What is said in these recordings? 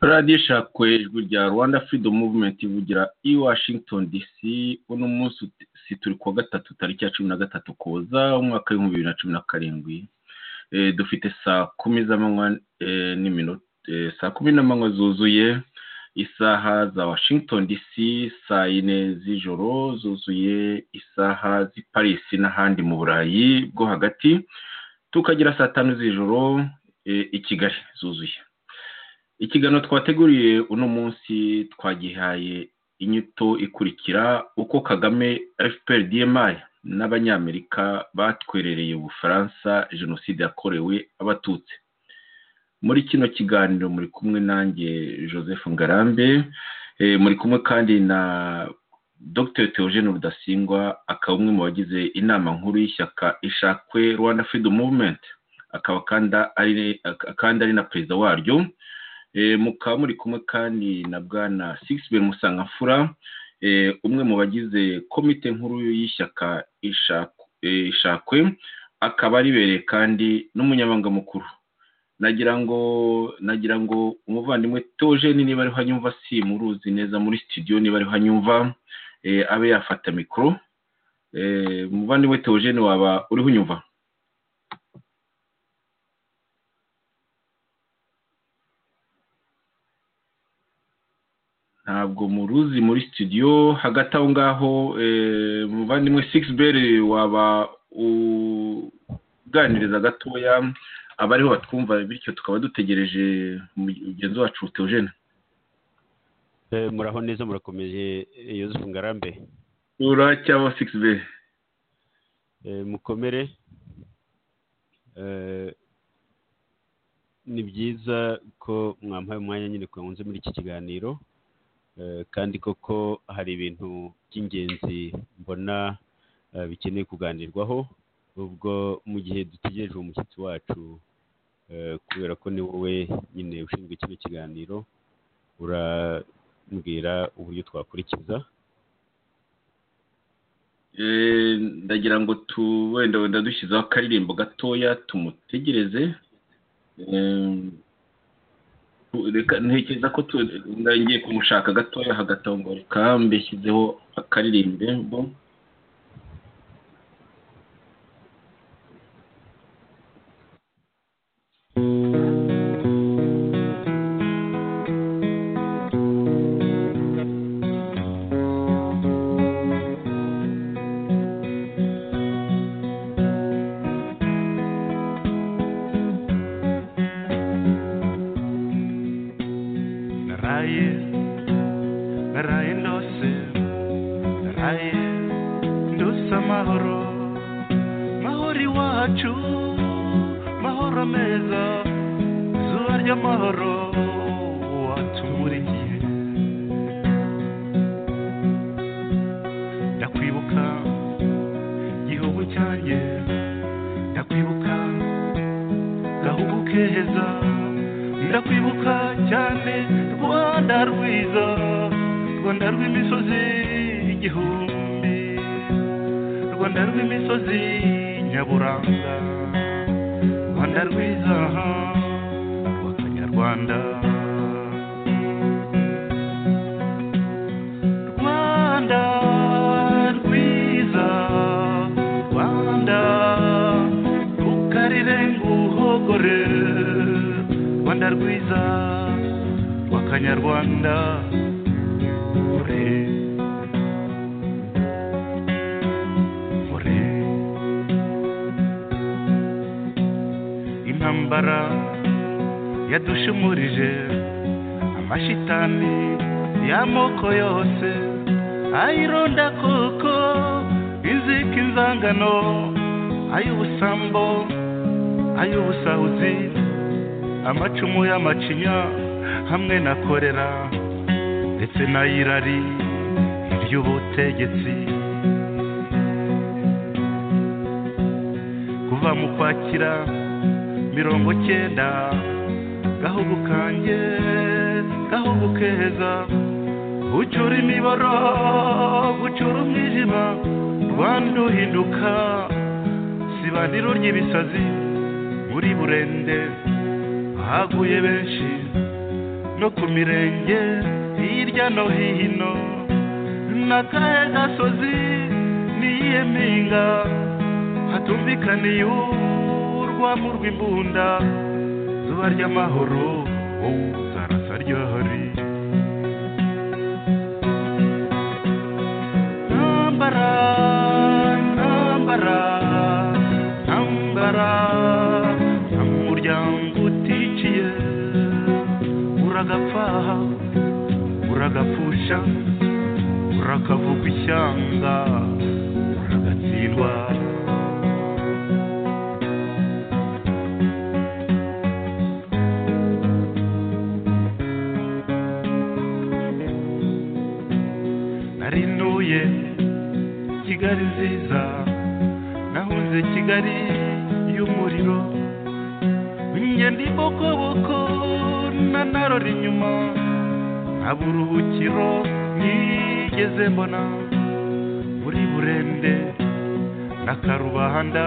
radiyo ishakwe ijwi rya rwanda freedom movement ivugira i washington dc uno munsi turi kuwa gatatu tariki ya cumi na gatatu kuza umwaka w'ibihumbi bibiri na cumi na karindwi dufite saa kumi z'amanywa n'iminota saa kumi n'amanywa zuzuye isaha za washington dc saa yine z'ijoro zuzuye isaha z'i paris n'ahandi mu burayi bwo hagati tukagira saa tanu z'ijoro i kigali zuzuye ikiganiro twateguriye uno munsi twagihaye inyito ikurikira uko kagame fpr dmi n'abanyamerika batwerereye ubufaransa jenoside yakorewe abatutsi muri kino kiganiro muri kumwe nanjye joseph ngarambe muri kumwe kandi na dr theogene rudasingwa akaba umwe mu bagize inama nkuru y'ishyaka ishakwe rwanda freedom movement akaba kandi ari na perezida waryo mukaba muri kumwe kandi na bwana sigisibe musangamfura umwe mu bagize komite nkuru y'ishyaka ishakwe akaba aribereye kandi n'umunyamabanga mukuru nagira ngo nagira ngo umuvandimwe tojeni niba ariho anyumva si muruzi neza muri sitidiyo niba ariho anyumva abe yafata mikoro umuvandimwe tojeni waba uriho unyumva ntabwo muruzi muri sitidiyo hagati aho ngaho umuvandimwe sigisi beri waba uganiriza gatoya abariho batwumva bityo tukaba dutegereje mugenzi wacu teogene muraho neza murakomeje yosefu ngarambe cyangwa sigisi beri mukomere ni byiza ko mwampaye umwanya nyine twakunze muri iki kiganiro kandi koko hari ibintu by'ingenzi mbona bikeneye kuganirwaho ubwo mu gihe dutegereje umushyitsi wacu kubera ko ni wowe nyine ushinzwe kino kiganiro urambwira uburyo twakurikiza ndagira ngo tu wenda wenda dushyizeho akaririmbo gatoya tumutegereze ntekereza ko ngiye kumushaka gatoya hagati aho ngaho reka mbeshyizeho akaririmbo no ku mirenge hirya no hino n'akahe gasozi n'iyihe mpinga hatumvikaniye urwamo rw'imbunda zuba ry'amahoro wowe zarasa ryahari ntambara ntambara ntambara nta muryango uticiye uragapfa uragapfusha urakavuga ishyanga uragatsindwa narinuye kigali nziza nahunze kigali y'umuriro ngenda ibokoboko nanarora inyuma nta buruhukiro nigeze mbona muri burende na karubanda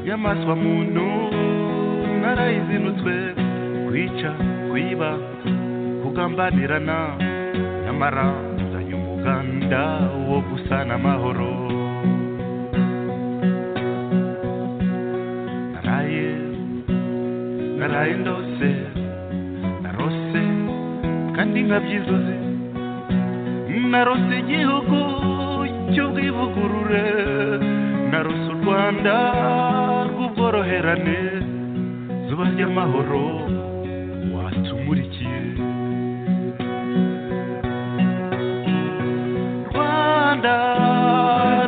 y'amaswa muntu narayizinutswe kwica kwiba kugambanirana nyamara nzanye umuganda wo gusana amahoro naraye naraye ndose narose kandi nkabyizuze narose igihugu cy'ubwivugurure narose u rwanda rw'ubworoherane zuba ry'amahoro watumurikiye rwanda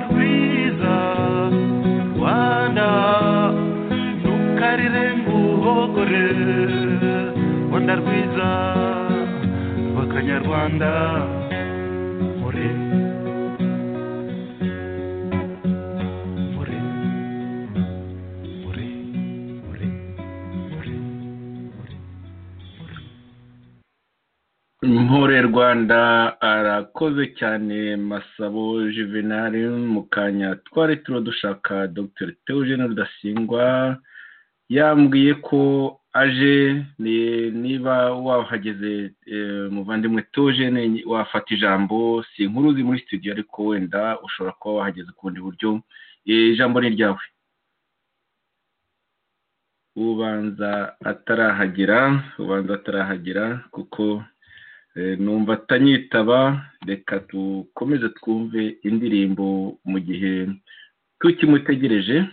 rwiza rwanda ntukarire nguhogore rwanda rwiza rw'akanyarwanda mure mure mure mure mure mure mure Mpore Rwanda arakoze cyane Masabo Juvenal mu kanya twari turo dushaka Dr Theogene Rudasingwa yambwiye ko aje ni- niba wahageze eh, muvandimwe Theogene wafata ijambo si inkuru zi muri studio ariko wenda ushobora kuba wahageze ku bundi buryo Eh, ijambo ni ryawe ubanza atarahagera ubanza atarahagera kuko Eh, numva atanyitaba reka dukomeze twumve indirimbo mu gihe tukimutegereje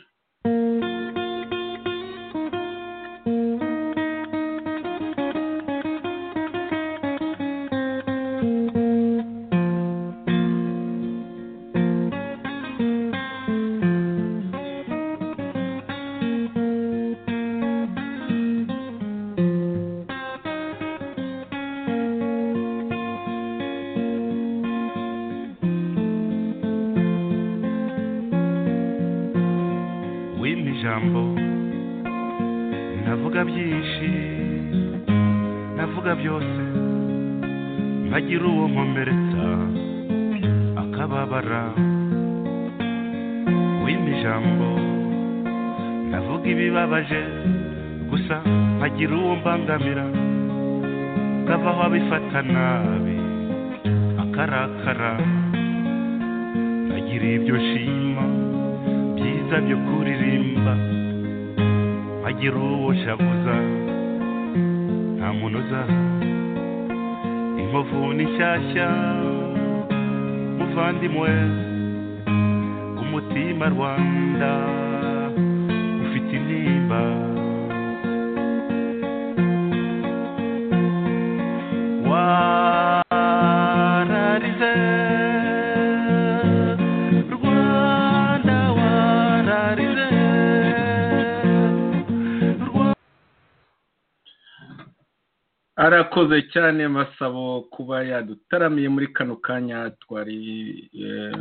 wimpa ijambo ndavuga byinshi ndavuga byose nkagira uwo nkomeretsa akababara wimpa ijambo ndavuga ibibabaje gusa nkagira uwo mbangamira ukavaho abifata nabi akarakara nkagira ibyo nshima byiza byo kuririmba nkagira uwo shabuza nta muntu uza inkovu ni nshyashya muvandimwe umutima rwanda ufite intimba wararize rwanda wararize arakoze cyane masabo kuba yadutaramiye muri kano kanya twari eh,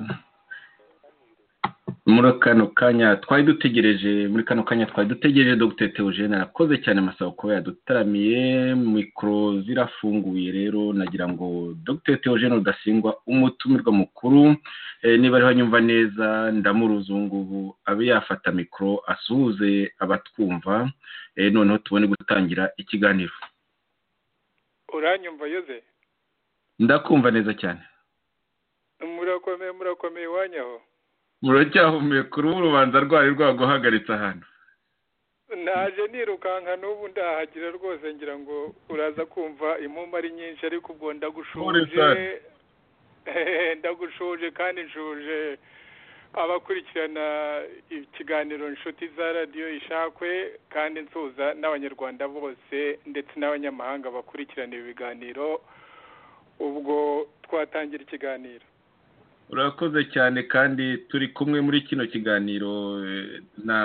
muri kano kanya twari dutegereje muri kano kanya twari dutegereje Dr Theogene arakoze cyane masabo kuba yadutaramiye mikoro zirafunguye rero nagira ngo Dr Theogene udasingwa umutumirwa mukuru eh, niba ariho anyumva neza ndamuruzi ubu ngubu abe yafata mikoro asuhuze abatwumva eh, noneho tubone gutangira ikiganiro uranyumva yoze ndakumva neza cyane murakomeye murakomeye iwanyu aho muracyahumeka uruhu rubanza rwari rwaguhagaritse ahantu naje nirukanka n'ubu ndahagera rwose ngira ngo uraza kumva impumyi ari nyinshi ariko ubwo ndagushuje Horizon. Eh, ndagushuje kandi nshuje abakurikirana ikiganiro inshuti za radiyo ishakwe kandi nsuza n'abanyarwanda bose ndetse n'abanyamahanga bakurikirana ibi biganiro ubwo twatangira ikiganiro urakoze cyane kandi turi kumwe muri kino kiganiro eh, na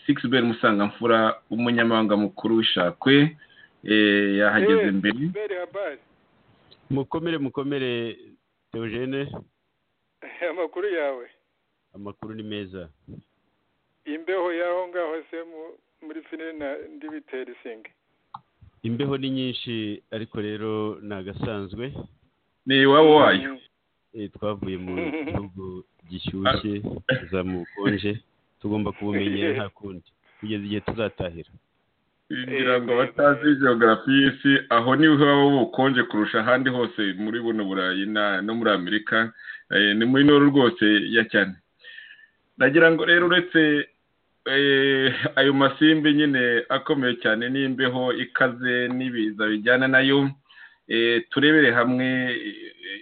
sigisi beri musangamfura umunyamabanga mukuru w'ishakwe eh, yahageze Eh, mbere Beri habari mukomere mukomere teogene amakuru yawe amakuru ni meza imbeho y'aho ngaho se mu- muri finire na ndibiteri singe imbeho ni nyinshi ariko rero ni agasanzwe ni iwabo wayo Eh, twavuye mu gihugu gishyushye za mu bukonje tugomba kubumenyera nta kundi kugeza igihe tuzatahira ngira ngo abatazi geogarafi y'isi aho niho haba bukonje kurusha ahandi hose muri buno burayi na- no muri amerika Eh, ni muri noru rwose ya cyane nagira ngo rero uretse eh, ayo masimbi nyine akomeye cyane n'imbeho ikaze n'ibiza bijyana nayo eh, turebere hamwe eh,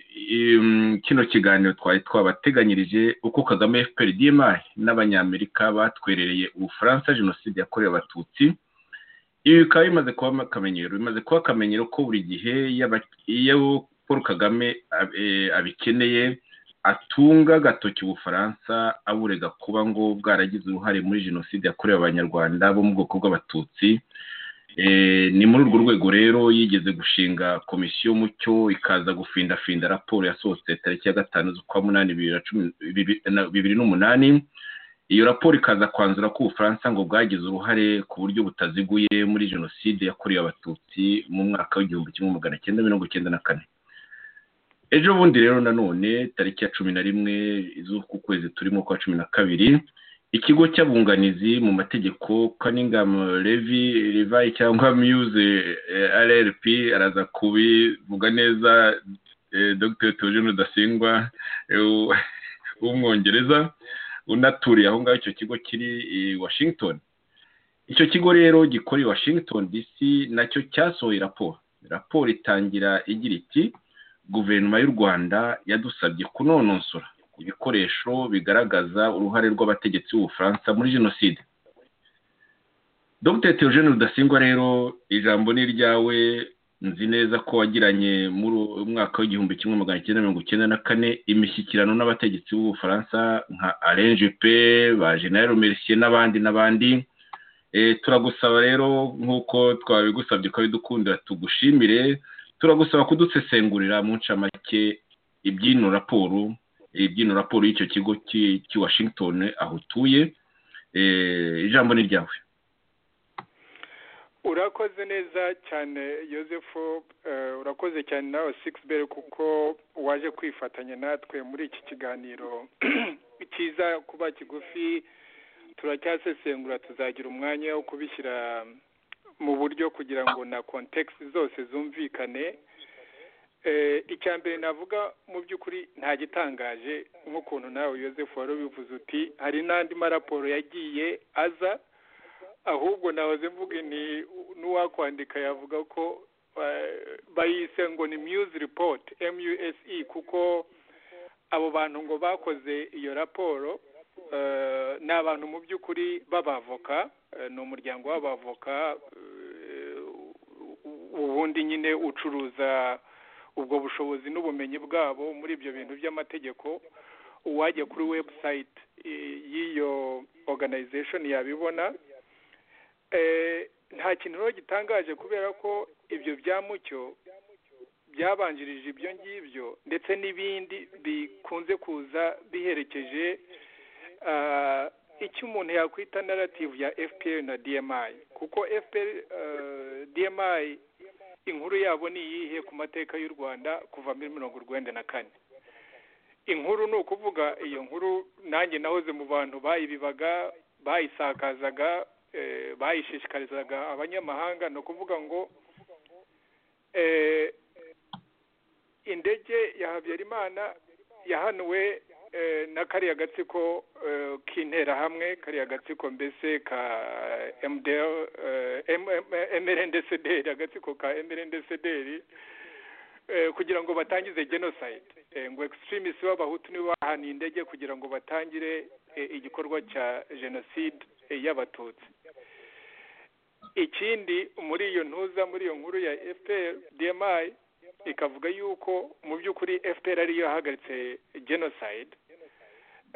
im- kino kiganiro twari twabateganyirije uko kagame fpr dmi n'abanyamerika batwerereye ubufaransa jenoside yakorewe abatutsi ibi bikaba bimaze kuba akamenyero bimaze kuba akamenyero ko buri gihe iyo aba- iyo paul kagame ab- eh, abikeneye atunga agatoki ubufaransa aburega kuba ngo bwaragize uruhare muri jenoside yakorewe abanyarwanda bo mu bwoko bw'abatutsi Eh, ni muri urwo rwego rero yigeze gushinga komisiyo mucyo ikaza gufindafinda raporo yasohotse tariki ya gatanu z'ukwa munani bibiri na cumi- bibi- na- bibiri n'umunani iyo raporo ikaza kwanzura ko ubufaransa ngo bwagize uruhare ku buryo butaziguye muri jenoside yakorewe abatutsi mu mwaka w'igihumbi kimwe magana cyenda mirongo cyenda na kane ejo bundi rero nanone tariki ya cumi na rimwe z'uku kwezi turimo kwa cumi na kabiri ikigo cy'abunganizi mu mategeko Cunningham Levy Levi cyangwa Muse eh, RLP araza kubivuga neza eh, Dr Theogene Rudasingwa eh, w- w'umwongereza unaturiye aho ngaho icyo kigo kiri i Washington icyo kigo rero gikora i Washington DC nacyo cyasohoye raporo raporo itangira igira iti guverinoma y'u rwanda yadusabye kunonosora ibikoresho bigaragaza uruhare rw'abategetsi b'ubufaransa muri jenoside dr theogene rudasingwa rero ijambo ni iryawe nzi neza ko wagiranye muri uwo mwaka w'igihumbi kimwe magana cyenda mirongo icyenda na kane imishyikirano n'abategetsi b'ubufaransa nka alain juppe ba general mercier n'abandi n'abandi Eh, turagusaba rero nk'uko twabigusabye ukabidukundira tugushimire turagusaba kudusesengurira mu ncamake iby'ino raporo iby'ino raporo y'icyo kigo cy'i cy'i washington aho utuye Eh, ijambo ni ryawe urakoze neza cyane yosefu eh, urakoze cyane nawe sigisi beri kuko waje kwifatanya natwe muri iki kiganiro cyiza kuba kigufi turacyasesengura tuzagira umwanya wo kubishyira mu buryo kugira ngo na kontekisi zose zumvikane Eh, icya mbere navuga mu by'ukuri nta gitangaje nk'ukuntu nawe yosefu wari ubivuze uti hari n'andi maraporo yagiye aza ahubwo nahoze mvuga ni n'uwakwandika yavuga ko eh, bayise ngo ni muse report muse kuko abo bantu ngo bakoze iyo raporo eh, ni abantu mu by'ukuri b'abavoka eh, ni umuryango w'abavoka eh, ubundi nyine ucuruza ubwo bushobozi n'ubumenyi bwabo muri ibyo bintu by'amategeko uwajya kuri website eh, y'iyo organization yabibona Eh, nta kintu rero gitangaje kubera ko ibyo bya mucyo byabanjirije ibyo ngibyo ndetse n'ibindi bikunze kuza biherekeje ah, icyo umuntu yakwita narrative ya fpr na dmi kuko fpr eh, dmi inkuru yabo ni iyihe ku mateka y'u rwanda kuva muri mirongo urwenda na kane inkuru ni ukuvuga iyo nkuru nanjye nahoze mu bantu bayibibaga bayisakazaga eh, bayishishikarizaga abanyamahanga ni ukuvuga ngo eh, indege ya habyarimana yahanuwe eh, na kariya gatsiko eh, k'interahamwe kariya gatsiko mbese ka mdr mrndcdr agatsiko ka mrndcdr kugira ngo batangize genocide Eh, ngo extremist b'abahutu nibo bahaniye indege kugira ngo batangire eh, igikorwa cya genocide eh, y'abatutsi ikindi muri iyo ntuza muri iyo nkuru ya fpr dmi ikavuga yuko mu by'ukuri fpr ariyo yahagaritse genocide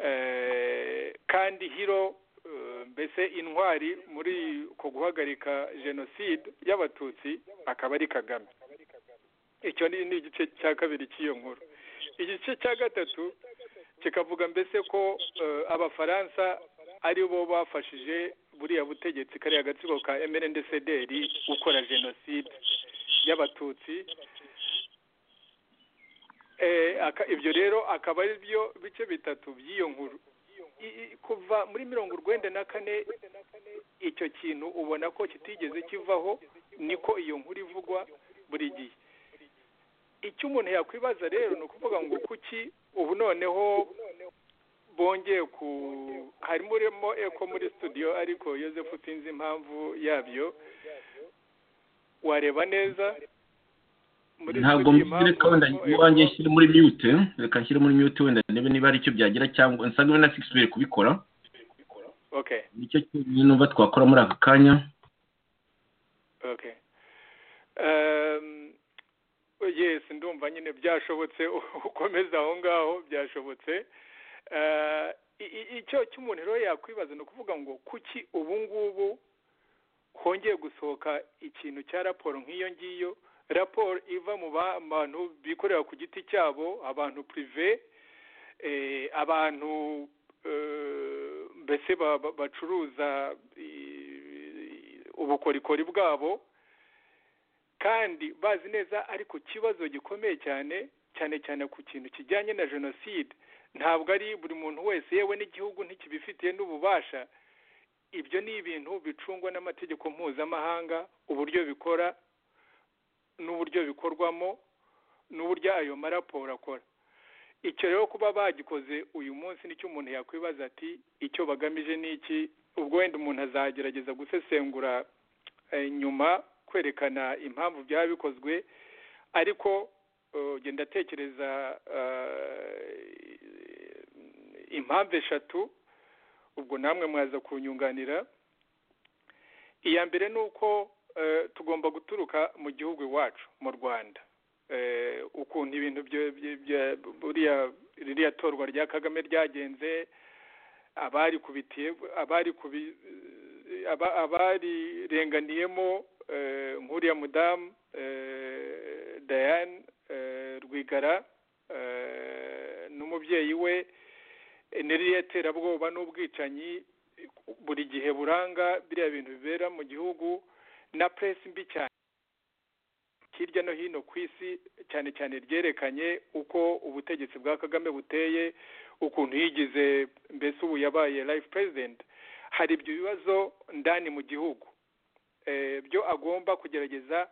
Eh, kandi hiro eh, mbese intwari muri ku guhagarika genocide y'abatutsi akaba ari kagame icyo ni ni igice cya kabiri cy'iyo nkuru igice cya gatatu kikavuga mbese ko eh, abafaransa ari bo bafashije buriya butegetsi kariya gatsiko ka mrndcdr gukora jenoside y'abatutsi Eh, aka- ibyo rero akaba ari byo bice bitatu by'iyo nkuru I- i- kuva muri mirongo urwenda na kane icyo kintu ubona ko kitigeze kivaho niko iyo nkuru ivugwa buri gihe icyo umuntu yakwibaza rero ni ukuvuga ngo kuki ubu noneho bongeye ku harimo urimo eko muri studio ariko yosefu sinzi impamvu yabyo wareba neza muri ntabwo studio mbere impamvu kandi harimo Echo. iwanjye nshyire muri mute reka nshyire muri mute wenda ndebe niba hari icyo byagira cyangwa nsanga na sikisi mbere kubikora okay nicyo cyonyine numva twakora muri aka kanya okay um, yes ndumva nyine byashobotse ukomeza aho ngaho byashobotse Eh, i- i- icyo cy'umuntu rero yakwibaza ni ukuvuga ngo kuki ubu ngubu hongeye gusohoka ikintu cya raporo nk'iyo ngiyo raporo iva mu ba- bantu bikorera ku giti cyabo abantu prive eh, abantu eh, mbese ba- ba- bacuruza i- ubukorikori bwabo kandi bazi neza ariko ikibazo gikomeye cyane cyane cyane ku kintu kijyanye na jenoside ntabwo ari buri muntu wese yewe n'igihugu ntikibifitiye n'ububasha ibyo ni ibintu bicungwa n'amategeko mpuzamahanga uburyo bikora n'uburyo bikorwamo n'uburyo ayo maraporo akora icyo rero kuba bagikoze uyu munsi nicyo umuntu yakwibaza ati icyo bagamije ni iki ubwo wenda umuntu azagerageza gusesengura eh, nyuma kwerekana impamvu byaba bikozwe ariko eh, genda ndatekereza eh, impamvu eshatu ubwo namwe mwaza kunyunganira iya mbere ni uko eh, tugomba guturuka mu gihugu iwacu mu rwanda eh, ukuntu ibintu byo- byo- bya- buriya ririya torwa rya kagame ryagenze abari kubitiye abari kubi aba- abarirenganiyemo eh, nk'uriya mudamu eh, diane eh, rwigara eh, n'umubyeyi we eh, n'iriya terabwoba n'ubwicanyi buri gihe buranga biriya bintu bibera mu gihugu na press mbi cyane hirya no hino ku isi cyane cyane ryerekanye uko ubutegetsi bwa kagame buteye ukuntu yigize mbese ubu yabaye life president hari ibyo bibazo ndani mu gihugu Eh, byo agomba kugerageza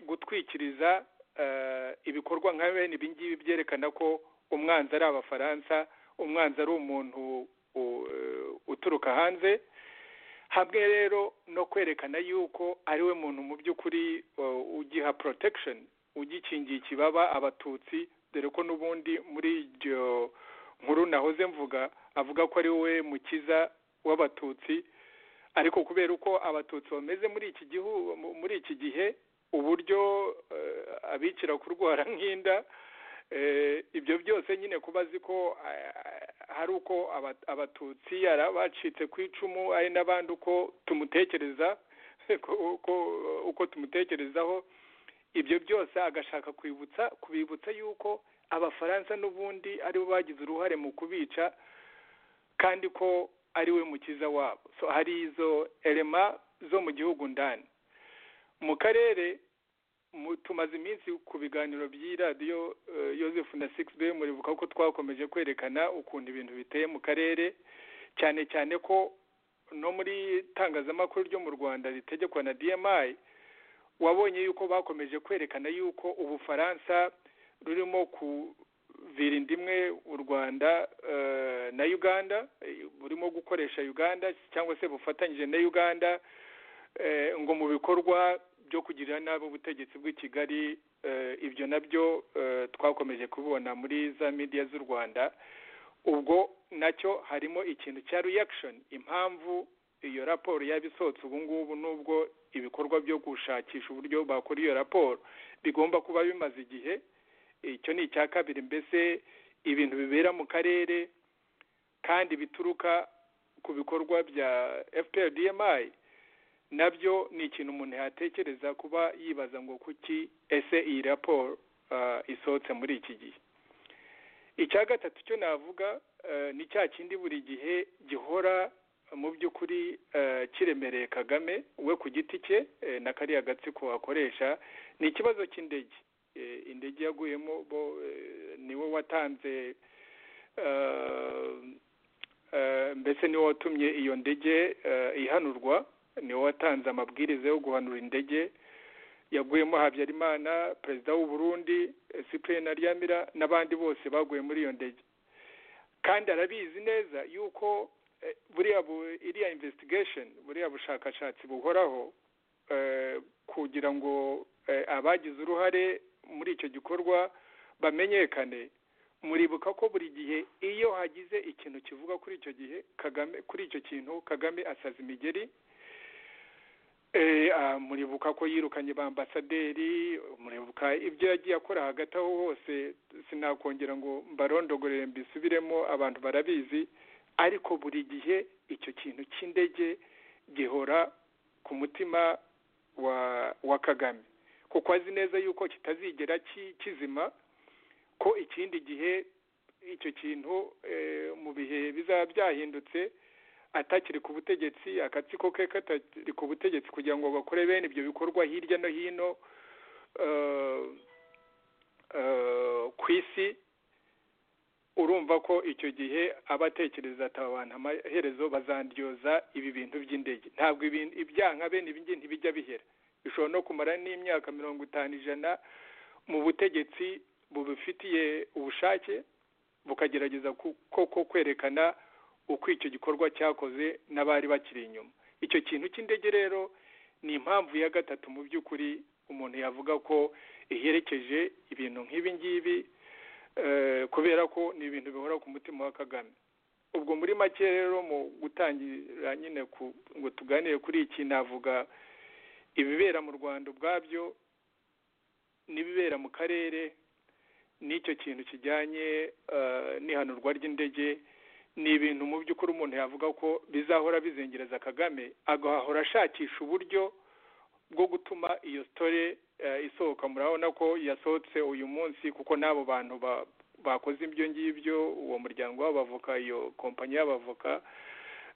gutwikiriza eh, ibikorwa nka bene ibi ngibi byerekana ko umwanzi ari abafaransa umwanzi ari umuntu u- eh, uturuka hanze hamwe rero no kwerekana yuko ari we muntu mu by'ukuri uh, ugiha protection ugikingiye ikibaba abatutsi dore ko n'ubundi muri iryo nkuru nahoze mvuga avuga ko ari we mukiza w'abatutsi ariko kubera uko abatutsi bameze muri iki gihu mu- muri iki gihe uburyo eh, abikira kurwara nk'inda eh, ibyo byose nyine kuba azi ko eh, hari uko aba- abatutsi yari abacitse ku icumu ari n'abandi uko tumutekereza ko- ko- uko tumutekerezaho ibyo byose agashaka kwibutsa kubibutsa yuko abafaransa n'ubundi aribo bagize uruhare mu kubica kandi ko ari we mukiza wabo so hari izo elema zo mu gihugu ndani mu karere mu- tumaze iminsi ku biganiro by'i radiyo eh, Yozefu na sikisi be muribuka ko twakomeje kwerekana ukuntu ibintu biteye mu karere cyane cyane ko no muri itangazamakuru ryo mu rwanda ritegekwa na dmi wabonye yuko bakomeje kwerekana yuko ubufaransa rurimo kuvira indimwe u rwanda eh, na uganda eh, burimo gukoresha uganda cyangwa se bufatanyije na uganda eh, ngo mu bikorwa byo kugirira nabi ubutegetsi bw'i kigali eh, ibyo nabyo eh, twakomeje kubibona muri za media z'u rwanda ubwo nacyo harimo ikintu cya reaction impamvu iyo raporo yaba isohotse ubu ngubu n'ubwo ibikorwa byo gushakisha uburyo bakora iyo raporo bigomba kuba bimaze igihe icyo ni icya kabiri mbese ibintu bibera mu karere kandi bituruka ku bikorwa bya fprdmi nabyo ni ikintu umuntu yatekereza kuba yibaza ngo kuki ese iyi raporo ah, isohotse muri iki gihe icya gatatu cyo navuga eh, ni cya kindi buri gihe gihora mu by'ukuri eh, kiremereye kagame we ku giti cye eh, na kariya gatsiko akoresha ni ikibazo cy'indege Eh, indege yaguyemo bo eh, niwe watanze eh, eh, mbese niwe watumye iyo ndege eh, ihanurwa niwe watanze amabwiriza yo guhanura indege yaguyemo habyarimana perezida w'u Burundi eh, cyprien aryamira n'abandi bose baguye muri iyo ndege kandi arabizi neza yuko eh, buriya bu- iriya investigation buriya bushakashatsi buhoraho eh, kugira ngo eh, abagize uruhare muri icyo gikorwa bamenyekane muribuka ko buri gihe iyo hagize ikintu kivuga kuri icyo gihe kagame kuri icyo kintu kagame asaza imigeri Eh, ah, muribuka ko yirukanye ba ambasaderi muribuka ibyo yagiye akora hagati aho hose sinakongera ngo mbarondogorere mbisubiremo abantu barabizi ariko buri gihe icyo kintu cy'indege gihora ku mutima wa wa kagame kuko azi neza yuko kitazigera ki- kizima ko ikindi gihe icyo kintu eh, mu bihe bizaba byahindutse atakiri ku butegetsi akatsiko ke katakiri ku butegetsi kugira ngo bakore bene ibyo bikorwa hirya no hino eh, eh, ku isi urumva ko icyo gihe aba atekereza ati aba bantu amaherezo bazandyoza ibi bintu by'indege ntabwo ibin- ibyaha bene ibi ngibi ntibijya bihera bishobora no kumara n'imyaka mirongo itanu ijana mu butegetsi bubifitiye ubushake bukagerageza ku- koko kwerekana uko icyo gikorwa cyakoze n'abari bakiri inyuma icyo kintu cy'indege rero ni impamvu ya gatatu mu by'ukuri umuntu yavuga ko iherekeje ibintu nk'ibi ngibi eh, kubera ko ni ibintu bihora ku mutima wa kagame ubwo muri make rero mu gutangira nyine ku- ngo tuganire kuri iki navuga ibibera mu rwanda ubwabyo n'ibibera mu karere n'icyo kintu kijyanye eh, n'ihanurwa ry'indege ni ibintu mu by'ukuri umuntu yavuga ko bizahora bizengereza kagame agahora ashakisha uburyo bwo gutuma iyo sitore isohoka murabona ko yasohotse uyu munsi kuko n'abo bantu ba- bakoze ibyo ngibyo uwo muryango w'abavoka iyo kompanyi y'abavoka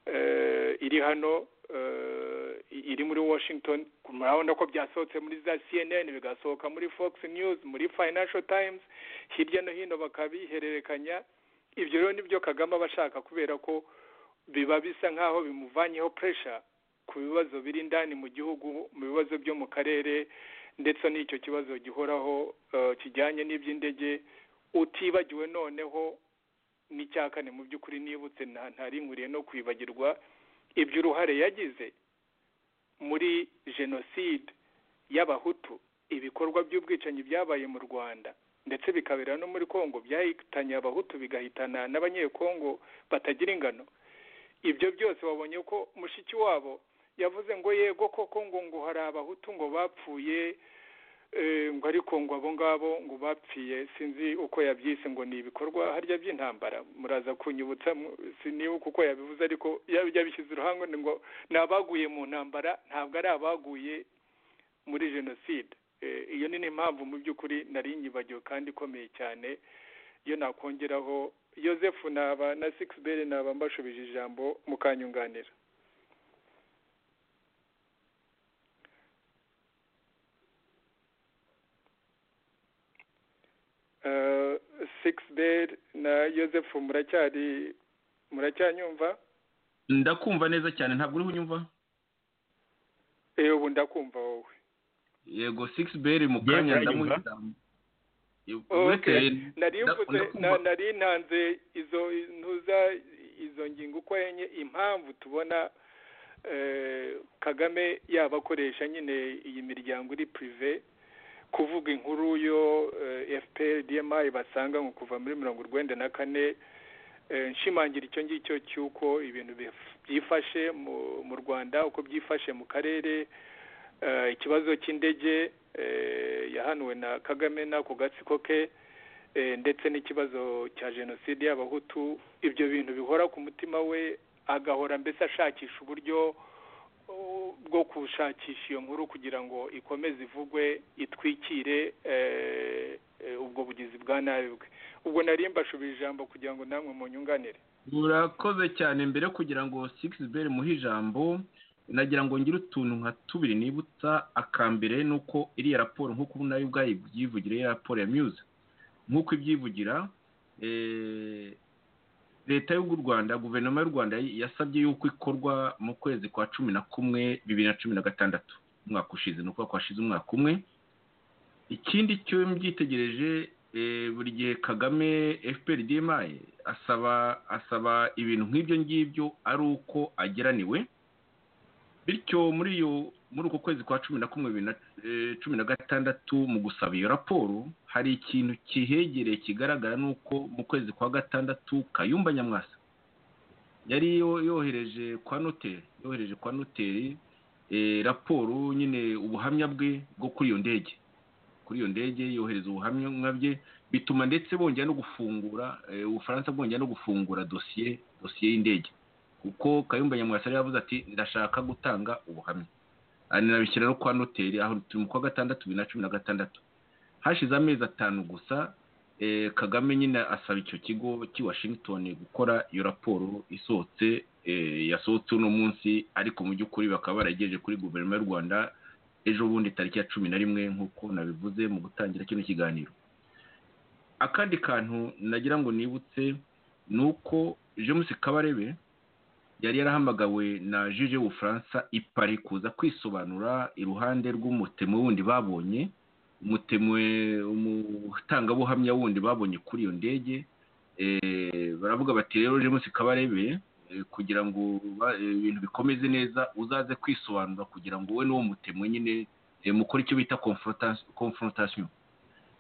eh, iri hano eh, iri muri washington murabona ko byasohotse muri za cnn bigasohoka muri fox news muri financial times hirya no hino bakabihererekanya ibyo rero nibyo kagame aba ashaka kubera ko biba bisa nk'aho bimuvanyeho pressure ku bibazo biri indani mu gihugu mu bibazo byo mu karere ndetse n'icyo kibazo gihoraho eh, kijyanye n'iby'indege utibagiwe noneho n'icya kane mu by'ukuri nibutse nta- ntarinkuriye no kwibagirwa iby'uruhare yagize muri jenoside y'abahutu ibikorwa by'ubwicanyi byabaye mu rwanda ndetse bikabera no muri congo byahitanye abahutu bigahitana n'abanyekongo batagira ingano ibyo byose wabonye ko mushiki wabo yavuze ngo yego koko ngo ngo hari abahutu ngo bapfuye eh, ngo ariko ngo abo ngabo ngo bapfiye sinzi uko yabyise ngo ni ibikorwa harya by'intambara muraza kunyibutsa mu- sinibuka uko yabivuze ariko yab- yabishyize uruhango ngo ni abaguye mu ntambara ntabwo ari abaguye muri jenoside Eh, iyo ni n'impamvu mu by'ukuri nari nyibagiwe kandi ikomeye cyane iyo nakongeraho Joseph naba na Sixbere naba mbashubije ijambo mukanyunganira Eh, Sixbere na Joseph muracyari muracyanyumva ndakumva neza cyane ntabwo uriho unyumva eh ubu ndakumva wowe yego six beri mu Yewe, kanya uranyumva? ndamuhita uretse nari nda- mvuze ndakumva. na- nari ntanze izo ntuza izo ngingo uko enye impamvu tubona eh, kagame yaba akoresha nyine iyi miryango iri pirive kuvuga inkuru yo eh, fpr dmi basanga ngo kuva muri mirongo urwenda na kane eh, nshimangira icyo ngicyo cy'uko ibintu bif- byifashe mu- mu rwanda uko byifashe mu karere eh, ikibazo cy'indege eh, yahanuwe na kagame n'ako gatsiko ke eh, ndetse n'ikibazo cya jenoside y'abahutu ibyo bintu bihora ku mutima we agahora mbese ashakisha uburyo oh, bwo gushakisha iyo nkuru kugira ngo ikomeze ivugwe itwikire eh, eh, ubwo bugizi bwa nabi bwe ubwo nari mbashubije ijambo kugira ngo namwe munyunganire murakoze cyane mbere kugira ngo sigisi beri muhe ijambo nagira ngo ngire utuntu nka tubiri nibutsa akambere ni uko iriya raporo nk'uko ubu nayo ubwayo ibyivugira iriya raporo ya miyuza nk'uko ibyivugira eh, leta y'u rwanda guverinoma y'u rwanda yasabye yuko ikorwa mu kwezi kwa cumi na kumwe bibiri na cumi na gatandatu umwaka ushize ni ukuvuga ko hashize umwaka umwe ikindi cyo mbyitegereje eh, buri gihe kagame fpr dmi asaba asaba ibintu nk'ibyo ngibyo ari uko ageraniwe bityo muri iyo muri uko kwezi kwa cumi na kumwe bibiri na eh, cumi na gatandatu mu gusaba iyo raporo hari ikintu kihegereye kigaragara ni uko mu kwezi kwa gatandatu kayumba nyamwasa yari yo- yohereje kwa noteri yohereje kwa noteri eh, raporo nyine ubuhamya bwe bwo kuri iyo ndege kuri iyo ndege yohereza ubuhamya bye bituma ndetse bongera no gufungura eh, ubufaransa bwongera no gufungura dosiye dosiye y'indege kuko kayumba nyamwasa yari yavuze ati ndashaka gutanga ubuhamya anabishyira no kwa noteri aho turi mu kwa gatandatu bibiri na cumi na gatandatu hashize amezi atanu gusa eh, kagame nyine asaba icyo kigo cy'i washington gukora iyo raporo isohotse eh, yasohotse uno munsi ariko mu by'ukuri bakaba barayigejeje kuri guverinoma y'u rwanda ejo bundi tariki ya cumi na rimwe nk'uko nabivuze mu gutangira kino kiganiro akandi kantu nagira ngo nibutse ni uko james kabarebe yari yarahamagawe na juge w'ubufaransa ipari kuza kwisobanura iruhande rw'umutemo wundi babonye umutemwe umutangabuhamya wundi babonye kuri iyo ndege Eh, baravuga bati rero james kabarebe eh, kugira ngo ba- eh, ibintu bikomeze neza uzaze kwisobanura kugira ngo wowe n'uwo mutemo nyine eh, mukore icyo bita confrontation- confrontation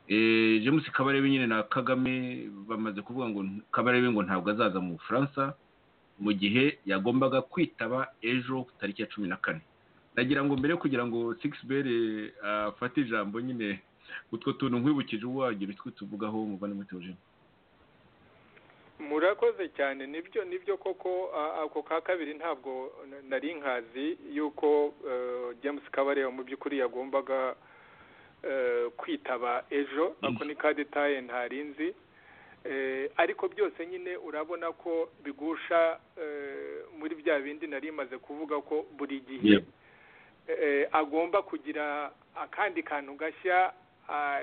Eh, james kabarebe nyine na kagame bamaze kuvuga ngo kabarebe ngo ntabwo azaza mu bufaransa mu gihe yagombaga kwitaba ejo ku tariki ya cumi na kane nagira ngo mbere yo kugira ngo six bere afate ijambo nyine utwo tuntu nkwibukije ubu wagira utwo tuvugaho umuvandimwe teogene murakoze cyane nibyo nibyo koko a- ako ka kabiri ntabwo na- nari nkazi yuko eh, james kabareba mu by'ukuri yagombaga eh, kwitaba ejo ako ni ka detaye ntari nzi Eh, ariko byose nyine urabona ko bigusha eh, muri bya bindi nari maze kuvuga ko buri Yeah. gihe eh, agomba kugira akandi kantu gashya a-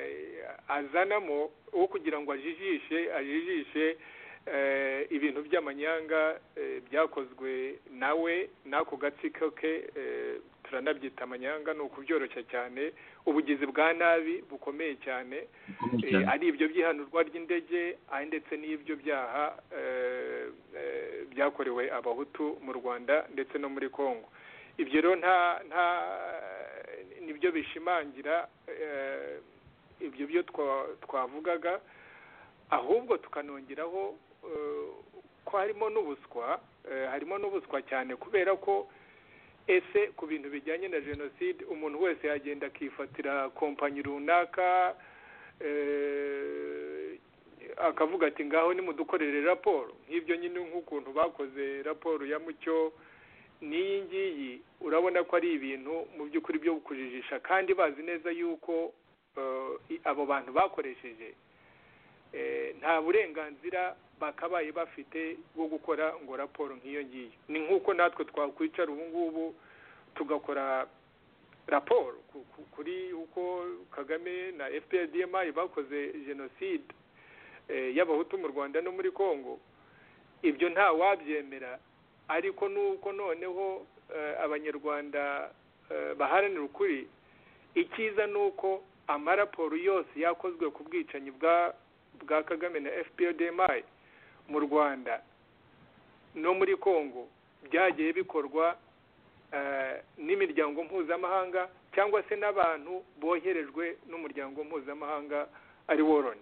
azanamo wo kugira ngo ajijishe ajijishe eh, ibintu by'amanyanga eh, byakozwe nawe n'ako gatsiko ke eh, turanabyita amanyanga ni ukubyoroshya cyane ubugizi bwa nabi bukomeye cyane bikomeye Eh, cyane ari ibyo by'ihanurwa ry'indege ari ndetse n'ibyo byaha eh, eh, byakorewe abahutu mu rwanda ndetse no muri congo ibyo rero nta nta nibyo bishimangira eh, ibyo byo twa- twavugaga ahubwo tukanongeraho eh, ko harimo n'ubuswa eh, harimo n'ubuswa cyane kubera ko ese ku bintu bijyanye na jenoside umuntu wese yagenda akifatira kompanyi runaka eh, akavuga ati ngaho nimudukorere raporo nk'ibyo nyine nk'ukuntu bakoze raporo ya mucyo n'iyi ngiyi urabona ko ari ibintu mu by'ukuri byo kujijisha kandi bazi neza yuko eh, i- abo bantu bakoresheje eh, nta burenganzira bakabaye bafite bwo gukora ngo raporo nk'iyo ngiyo ni nk'uko natwe twakwicara ubu ngubu tugakora raporo ku- ku- kuri uko kagame na fprdmi bakoze jenoside eh, y'abahutu mu rwanda no muri congo ibyo nta wabyemera ariko nuko noneho eh, abanyarwanda eh, baharanira ukuri icyiza ni uko amaraporo yose yakozwe ku bwicanyi bwa bwa kagame na fprdmi mu rwanda no muri congo byagiye bikorwa eh, n'imiryango mpuzamahanga cyangwa se n'abantu boherejwe n'umuryango mpuzamahanga ari woroni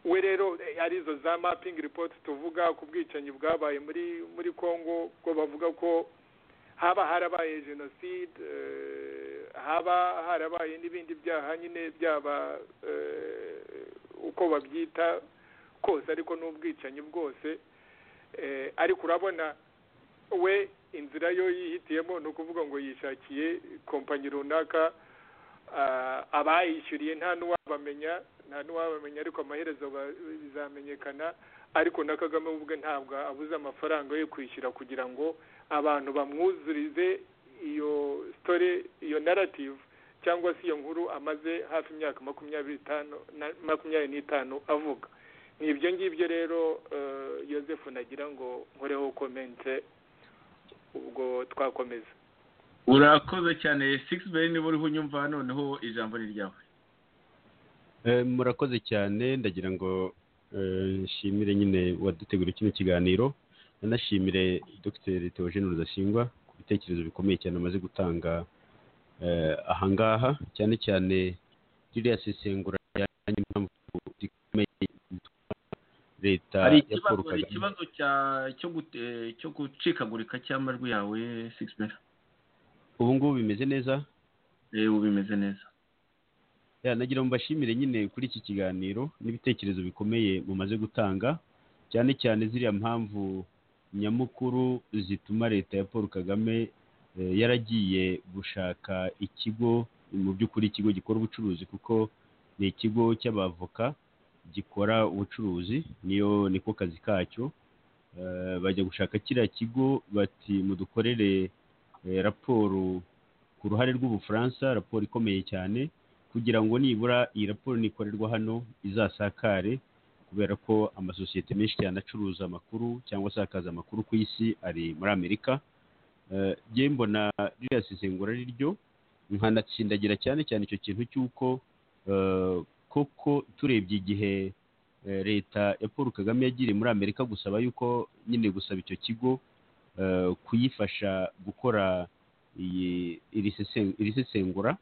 we rero eh, arizo za mapping report tuvuga ku bwicanyi bwabaye muri muri congo bwo bavuga ko haba harabaye jenoside eh, haba harabaye n'ibindi byaha nyine byaba eh, uko babyita kose ariko n'ubwicanyi bwose Eh, ariko urabona we inzira yo yihitiyemo ni ukuvuga ngo yishakiye kompanyi runaka ah, abayishyuriye nta n'uwabamenya nta n'uwabamenya ariko amaherezo ba- bizamenyekana ariko na kagame we ubwe ntabwo abuze amafaranga yo kwishyura kugira ngo abantu bamwuzurize iyo story iyo narrative cyangwa se iyo nkuru amaze hafi imyaka makumyabiri itanu na- makumyabiri n'itanu avuga ni ibyo ngibyo rero eh, yosefu nagira ngo nkoreho komente ubwo twakomeza urakoze cyane sigisi beri niba uriho unyumva noneho ijambo ni ryawe Eh, murakoze cyane ndagira ngo eh, nshimire nyine waduteguriye kino kiganiro nanashimire dr theogene rudasingwa ku bitekerezo bikomeye cyane amaze gutanga eh, ahangaha cyane cyane ririya sesengura ryajyanye n'impamvu zikomeye zituma leta hari ya ikibazo paul hari kagame ikibazo cya- cyo gute- cyo gucikagurika cy'amajwi yawe sigisi beri ubu ngubu bimeze neza ubu bimeze neza Ya, nagira ngo mbashimire nyine kuri iki kiganiro n'ibitekerezo bikomeye mumaze gutanga cyane cyane ziriya mpamvu nyamukuru zituma leta ya paul kagame eh, yaragiye gushaka ikigo mu by'ukuri ikigo gikora ubucuruzi kuko ni ikigo cy'abavoka gikora ubucuruzi niyo niko kazi kacyo Eh, bajya gushaka kiriya kigo bati mudukorere eh, raporo ku ruhare rw'ubufaransa raporo ikomeye cyane kugira ngo nibura iyi raporo nikorerwa hano izasakare kubera ko amasosiyete menshi cyane acuruza amakuru cyangwa asakaza amakuru ku isi ari muri amerika Eh, jye mbona ririya sesengura ari ryo nkanatsindagira cyane cyane icyo kintu cy'uko eh, koko turebye igihe eh, leta ya paul kagame yagiriye muri amerika gusaba yuko nyine gusaba icyo kigo eh, kuyifasha gukora iyi- iri sesen- iri sesengura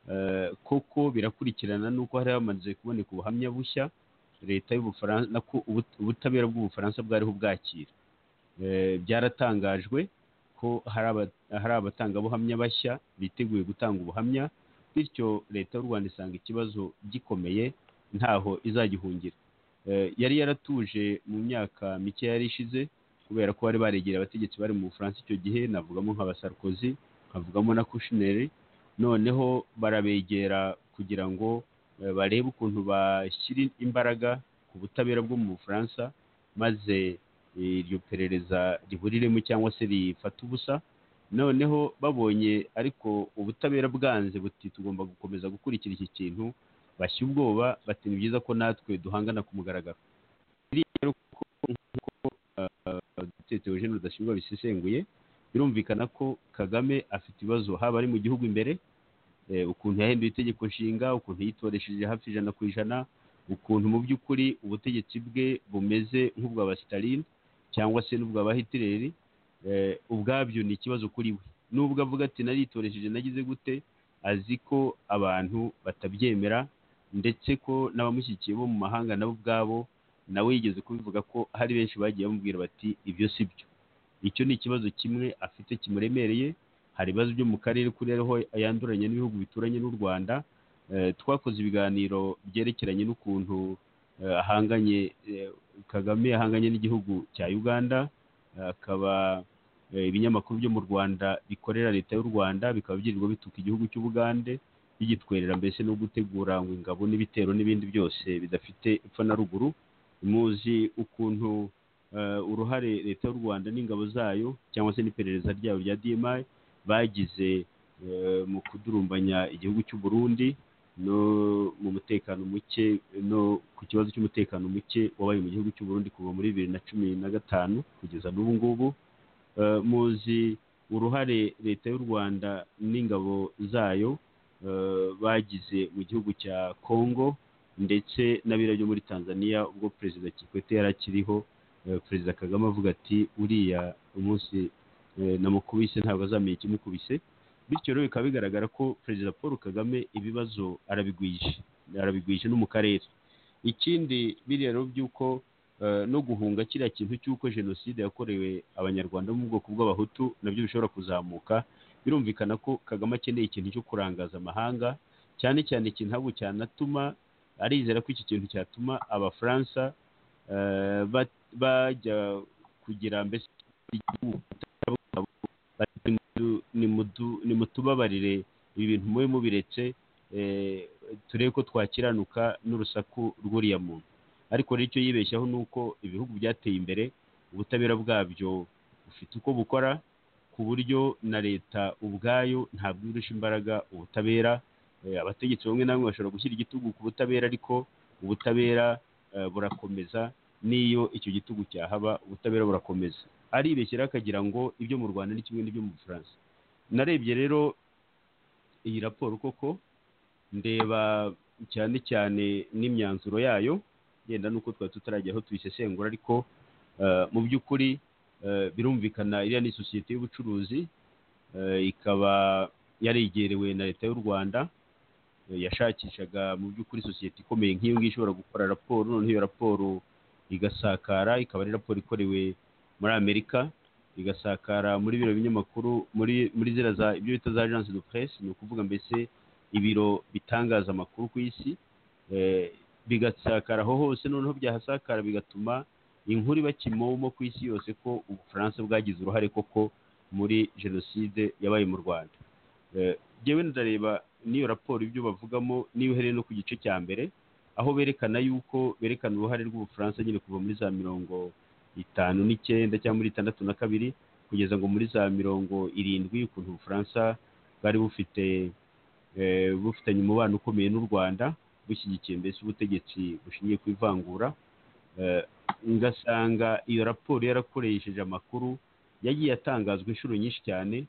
Eh, koko birakurikirana nuko hari hamaze kuboneka ubuhamya bushya leta y'ubufaransa nako ubut- ubutabera bw'ubufaransa bwariho bwakira Eh, byaratangajwe ko hari aba- hari abatangabuhamya bashya biteguye gutanga ubuhamya bityo leta y'u rwanda isanga ikibazo gikomeye ntaho izagihungira Eh, yari yaratuje mu myaka mike yari ishize kubera ko bari baregera abategetsi bari mu bufaransa icyo gihe navugamo nka basarkozi nkavugamo na kushineri noneho barabegera kugira ngo eh, barebe ukuntu bashyira imbaraga ku butabera bwo mu bufaransa maze eh, iryo perereza riburiremo cyangwa se rifata ubusa noneho babonye ariko ubutabera bwanze buti tugomba gukomeza gukurikira iki kintu bashya ubwoba bati ni byiza ko natwe duhangana ku mugaragaro biriya rero ko nk'uko dutetse eugene rudashyirwa bisesenguye birumvikana ko kagame afite ibibazo haba ari mu gihugu imbere eh, ukuntu yahinduye itegeko nshinga ukuntu yitoresheje hafi ijana ku ijana ukuntu mu by'ukuri ubutegetsi bwe bumeze nk'ubwa ba sitaline cyangwa se n'ubwa ba hitileri eh, ubwabyo ni ikibazo kuri we nubwo avuga ati naritoresheje nagize gute azi ko abantu batabyemera ndetse ko n'abamushyigikiye bo mu mahanga nabo ubwabo nawe yigeze kubivuga ko hari benshi bagiye bamubwira bati ibyo si byo icyo ni ikibazo kimwe afite kimuremereye hari ibibazo byo mu karere kuri ariho yanduranye n'ibihugu bituranye n'u rwanda Eh, twakoze ibiganiro byerekeranye n'ukuntu eh, ahanganye eh, kagame ahanganye n'igihugu cya uganda Eh, akaba eh, ibinyamakuru byo mu rwanda bikorera leta y'u rwanda bikaba byirirwa bituka igihugu cy'ubugande bigitwerera mbese no gutegura ngo ingabo n'ibitero n'ibindi byose bidafite epfo na ruguru muzi ukuntu eh, uruhare leta y'u rwanda n'ingabo zayo cyangwa se n'iperereza ryayo rya dmi bagize eh, mu kudurumbanya igihugu cy'u Burundi no mu mutekano muke no ku kibazo cy'umutekano muke wabaye mu gihugu cy'u Burundi kuva muri bibiri na cumi na gatanu kugeza n'ubu ngubu Eh, muzi uruhare leta y'u rwanda n'ingabo zayo bagize mu gihugu cya congo ndetse n'abira byo muri tanzania ubwo perezida kikwete yari akiriho perezida kagame avuga ati uriya umunsi namukubise ntabwo azamenya ikimukubise bityo rero bikaba bigaragara ko perezida paul kagame ibibazo arabigwije arabigwije no mu karere ikindi biriya rero by'uko no guhunga kiriya kintu cy'uko jenoside yakorewe abanyarwanda bo mu bwoko bw'abahutu nabyo bishobora kuzamuka birumvikana ko kagame akeneye ikintu cyo kurangaza amahanga cyane cyane ikintu ntabwo cyanatuma arizera ko iki kintu cyatuma abafaransa bajya kugira mbese nimutubabarire ibi bintu mube mubiretse turebe ko twakiranuka n'urusaku rw'uriya muntu ariko rero icyo yibeshyaho ni uko ibihugu byateye imbere ubutabera bwabyo bufite uko bukora ku buryo na leta ubwayo ntabwo irusha imbaraga ubutabera abategetsi bamwe na bamwe bashobora gushyira igitugu ku butabera ariko ubutabera burakomeza n'iyo icyo gitugu cyahaba ubutabera burakomeza aribeshyira akagira ngo ibyo mu rwanda ni kimwe n'ibyo mu bufaransa narebye rero iyi raporo koko ndeba cyane cyane n'imyanzuro yayo genda nuko twari tutarajya aho tuyisesengura ariko mu by'ukuri birumvikana iriya ni sosiyete y'ubucuruzi ikaba yaregerewe na leta y'u rwanda yashakishaga mu by'ukuri sosiyete ikomeye nk'iyo ngiyo ishobora gukora raporo noneho iyo raporo igasakara ikaba ari raporo ikorewe muri amerika igasakara muri biro binyamakuru muri muri ziriya za ibyo bita za agence de presse ni ukuvuga mbese ibiro bitangaza amakuru ku isi bigasakara aho hose noneho byahasakara bigatuma inkuru iba kimomo ku isi yose ko ubufaransa bwagize uruhare koko muri jenoside yabaye mu rwanda ngewe ndareba n'iyo raporo ibyo bavugamo niyo uhereye no ku gice cya mbere aho berekana yuko berekana uruhare rw'ubufaransa nyine kuva muri za mirongo itanu n'icyenda cyangwa muri itandatu na kabiri kugeza ngo muri za mirongo irindwi ukuntu ubufaransa bwari bufite bufitanye umubano ukomeye n'u rwanda bushyigikiye mbese ubutegetsi bushingiye ku ivangura ngasanga iyo raporo yarakoresheje amakuru yagiye atangazwa inshuro nyinshi cyane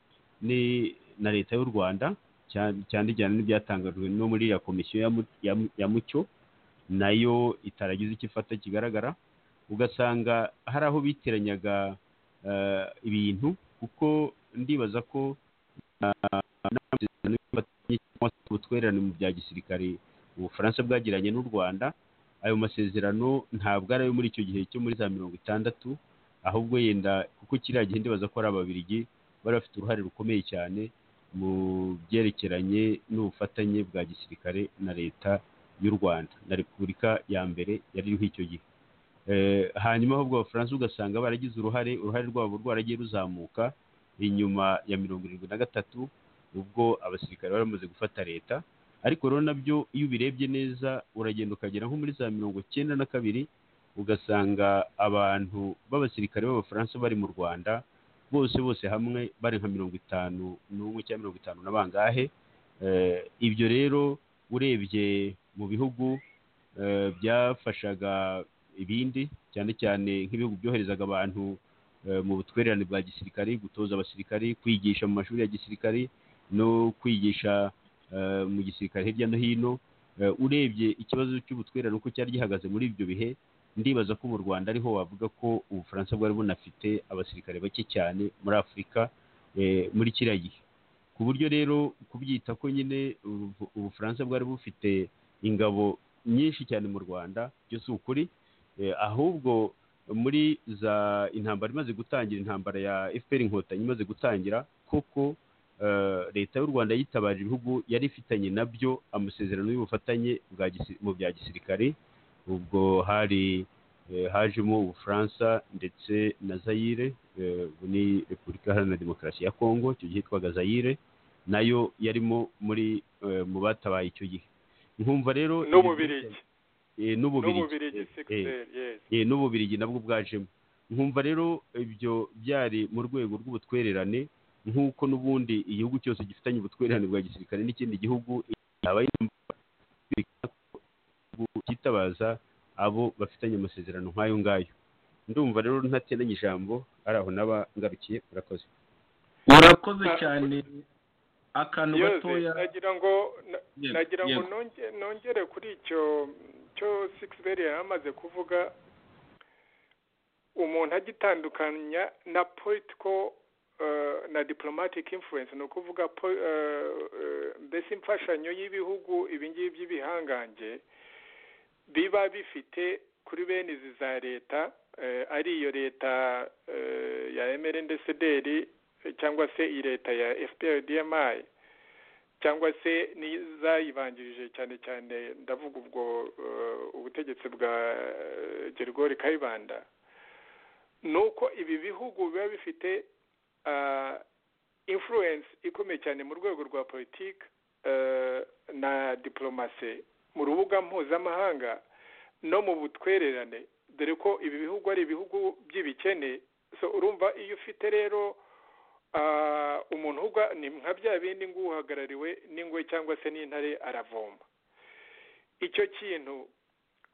na leta y'u rwanda cyane cyane n'ibyatangajwe no muri ya komisiyo ya mucyo nayo itaragize icyo ifata kigaragara ugasanga hari aho biteranyaga ibintu kuko ndibaza ko ubutwererane mu bya gisirikare ubufaransa bwagiranye n'u rwanda ayo masezerano ntabwo ari ayo muri icyo gihe cyo muri za mirongo itandatu ahubwo yenda kuko kiriya gihe ndibaza ko ari ababirigi bari bafite uruhare rukomeye cyane mu byerekeranye n'ubufatanye bwa gisirikare na leta y'u rwanda na repubulika ya mbere yari iriho icyo gihe hanyuma ahubwo abafaransa ugasanga baragize uruhare uruhare rwabo rwaragiye ruzamuka inyuma ya mirongo irindwi na gatatu ubwo abasirikare bari bamaze gufata leta ariko rero nabyo iyo ubirebye neza uragenda ukagera nko muri za mirongo cyenda na kabiri ugasanga abantu b'abasirikare b'abafaransa bari mu rwanda bose bose hamwe bari nka mirongo itanu n'umwe cyangwa mirongo itanu na bangahe ibyo rero urebye mu bihugu byafashaga ibindi cyane cyane nk'ibihugu byoherezaga abantu mu butwererane bwa gisirikari gutoza abasirikari kwigisha mu mashuri ya gisirikari no kwigisha mu gisirikare hirya no hino urebye ikibazo cy'ubutwererane uko cyari gihagaze muri ibyo bihe ndibaza ko mu rwanda ariho wavuga ko ubufaransa bwari bunafite abasirikare bake cyane muri afurika muri kiriya gihe ku buryo rero kubyita ko nyine ubufaransa bwari bufite ingabo nyinshi cyane mu rwanda byo si ukuri ahubwo muri za intambara imaze gutangira intambara ya efuperi inkotanyi imaze gutangira koko leta y'u rwanda yitabaje ibihugu yari ifitanye nabyo amasezerano y'ubufatanye mu bya gisirikare ubwo hari hajemo ubufaransa ndetse na zayire ubu ni repubulika iharanira demokarasi ya kongo icyo gihe yitwaga zayire nayo yarimo muri mu batabaye icyo gihe nkumva rero n'ububirigi n'ububirigi n'ububirigi nabwo bwajemo nkumva rero ibyo byari mu rwego rw'ubutwererane nk'uko n'ubundi igihugu cyose gifitanye ubutwererane bwa gisirikare n'ikindi gihugu cyitabaza abo bafitanye amasezerano nk'ayo ngayo ndumva rero ntateranye ijambo ari aho naba ngarukiye murakoze murakoze cyane akantu yose gatoya nagira ngo na- Yego, nagira ngo yego. nonge- nongere kuri icyo cyo sikisiberi yari amaze kuvuga umuntu agitandukanya na politiko na diplomatic influence ni ukuvuga po- eh, eh, mbese imfashanyo y'ibihugu ibingibi by'ibihangange biba bifite kuri bene izi za leta eh, ari iyo leta eh, ya emerendesederi cyangwa se iyi leta ya fprdmi cyangwa se n'izayibanjirije cyane cyane ndavuga ubwo eh, ubutegetsi bwa eh, gerigori kayibanda ni uko ibi bihugu biba bifite ah, influence ikomeye cyane mu rwego rwa politiki eh, na diplomasi mu rubuga mpuzamahanga no mu butwererane dore ko ibi bihugu ari ibihugu by'ibikene so urumva iyo ufite rero ah, umuntu uga ni nka bya bindi ngo uhagarariwe n'ingwe cyangwa se n'intare aravoma icyo kintu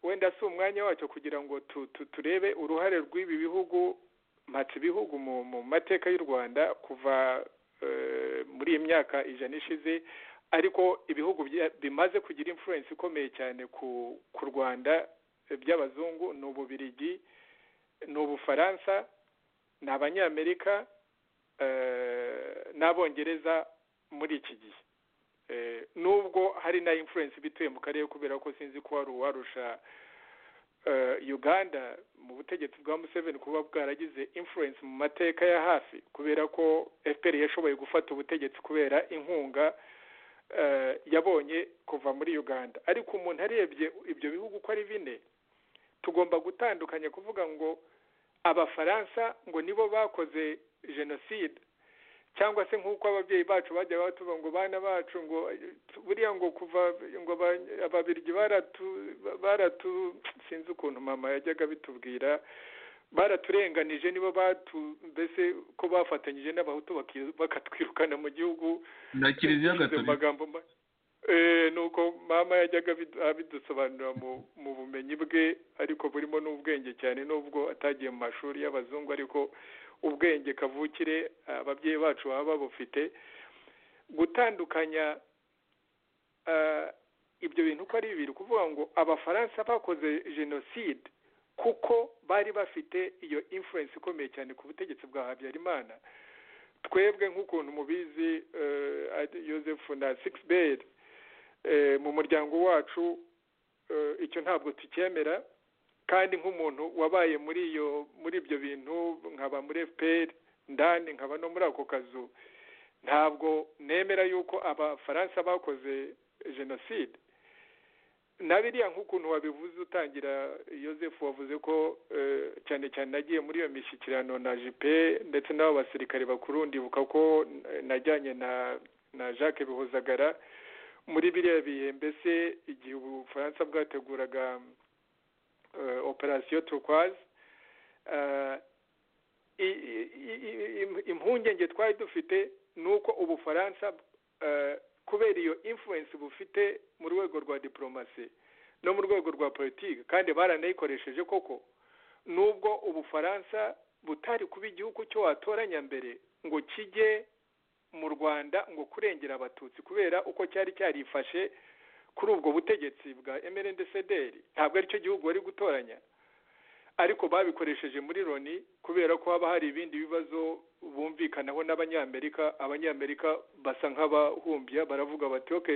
wenda si umwanya wacyo kugira ngo tu- tu- turebe uruhare rw'ibi bihugu mpatse ibihugu mu mu mateka y'u rwanda kuva eh, muri iyi myaka ijana ishize ariko ibihugu bya- bimaze kugira influence ikomeye cyane ku ku rwanda eh, by'abazungu ni ububirigi ni ubufaransa ni abanyamerika eh, n'abongereza muri iki gihe Eh, nubwo hari na influence bituye mu karere kubera ko sinzi ko hari uwarusha eh, uganda mu butegetsi bwa museveni kuba bwaragize influence mu mateka ya hafi kubera ko fpr yashoboye gufata ubutegetsi kubera inkunga eh, yabonye kuva muri uganda ariko umuntu arebye ibyo bihugu uko ari bine tugomba gutandukanya kuvuga ngo abafaransa ngo nibo bakoze jenoside cyangwa se nk'uko ababyeyi bacu bajya batuba ngo bana bacu ngo buriya ngo kuva ngo aba- ababirigi baratu baratu sinzi ukuntu mama yajyaga bitubwira baraturenganije nibo batu mbese ko bafatanyije n'abahutu baki- bakatwirukana mu gihugu na kiliziya Bivuze mu gatolika magambo ma- Eh, nuko mama yajyaga abidu- abidusobanurira mu mu bumenyi bwe ariko burimo n'ubwenge cyane nubwo atagiye mu mashuri y'abazungu ariko ubwenge kavukire ababyeyi bacu baba babufite gutandukanya eh, ibyo bintu uko ari bibiri kuvuga ngo abafaransa bakoze jenoside kuko bari bafite iyo influence ikomeye cyane ku butegetsi bwa habyarimana twebwe nk'ukuntu mubizi eh, ari Joseph na six bed mu muryango wacu eh, icyo ntabwo tucyemera kandi nk'umuntu wabaye muri iyo muri ibyo bintu nkaba muri FPR ndani nkaba no muri ako kazu ntabwo nemera yuko abafaransa bakoze jenoside na biriya nk'ukuntu wabivuze utangira Joseph wavuze ko eh, cyane cyane nagiye muri iyo mishyikirano na jipe ndetse n'abo basirikare bakuru ndibuka ko eh, najyanye na na Jacques Bihozagara muri biriya bihe mbese igihe ubufaransa bwateguraga eh, operasiyo turquoise eh, i- i- i- i- im- impungenge twari dufite ni uko ubufaransa eh, kubera iyo influence bufite mu rwego rwa diplomasi no mu rwego rwa politiki kandi baranayikoresheje koko nubwo ubufaransa butari kuba igihugu cyo watoranya mbere ngo kijye mu rwanda ngo kurengera abatutsi kubera uko cyari cyarifashe kuri ubwo butegetsi bwa emerendecederi ntabwo aricyo gihugu bari gutoranya ariko babikoresheje muri loni kubera ko haba hari ibindi bibazo bumvikanaho n'abanyamerika abanyamerika basa nk'abahumbya baravuga bati ok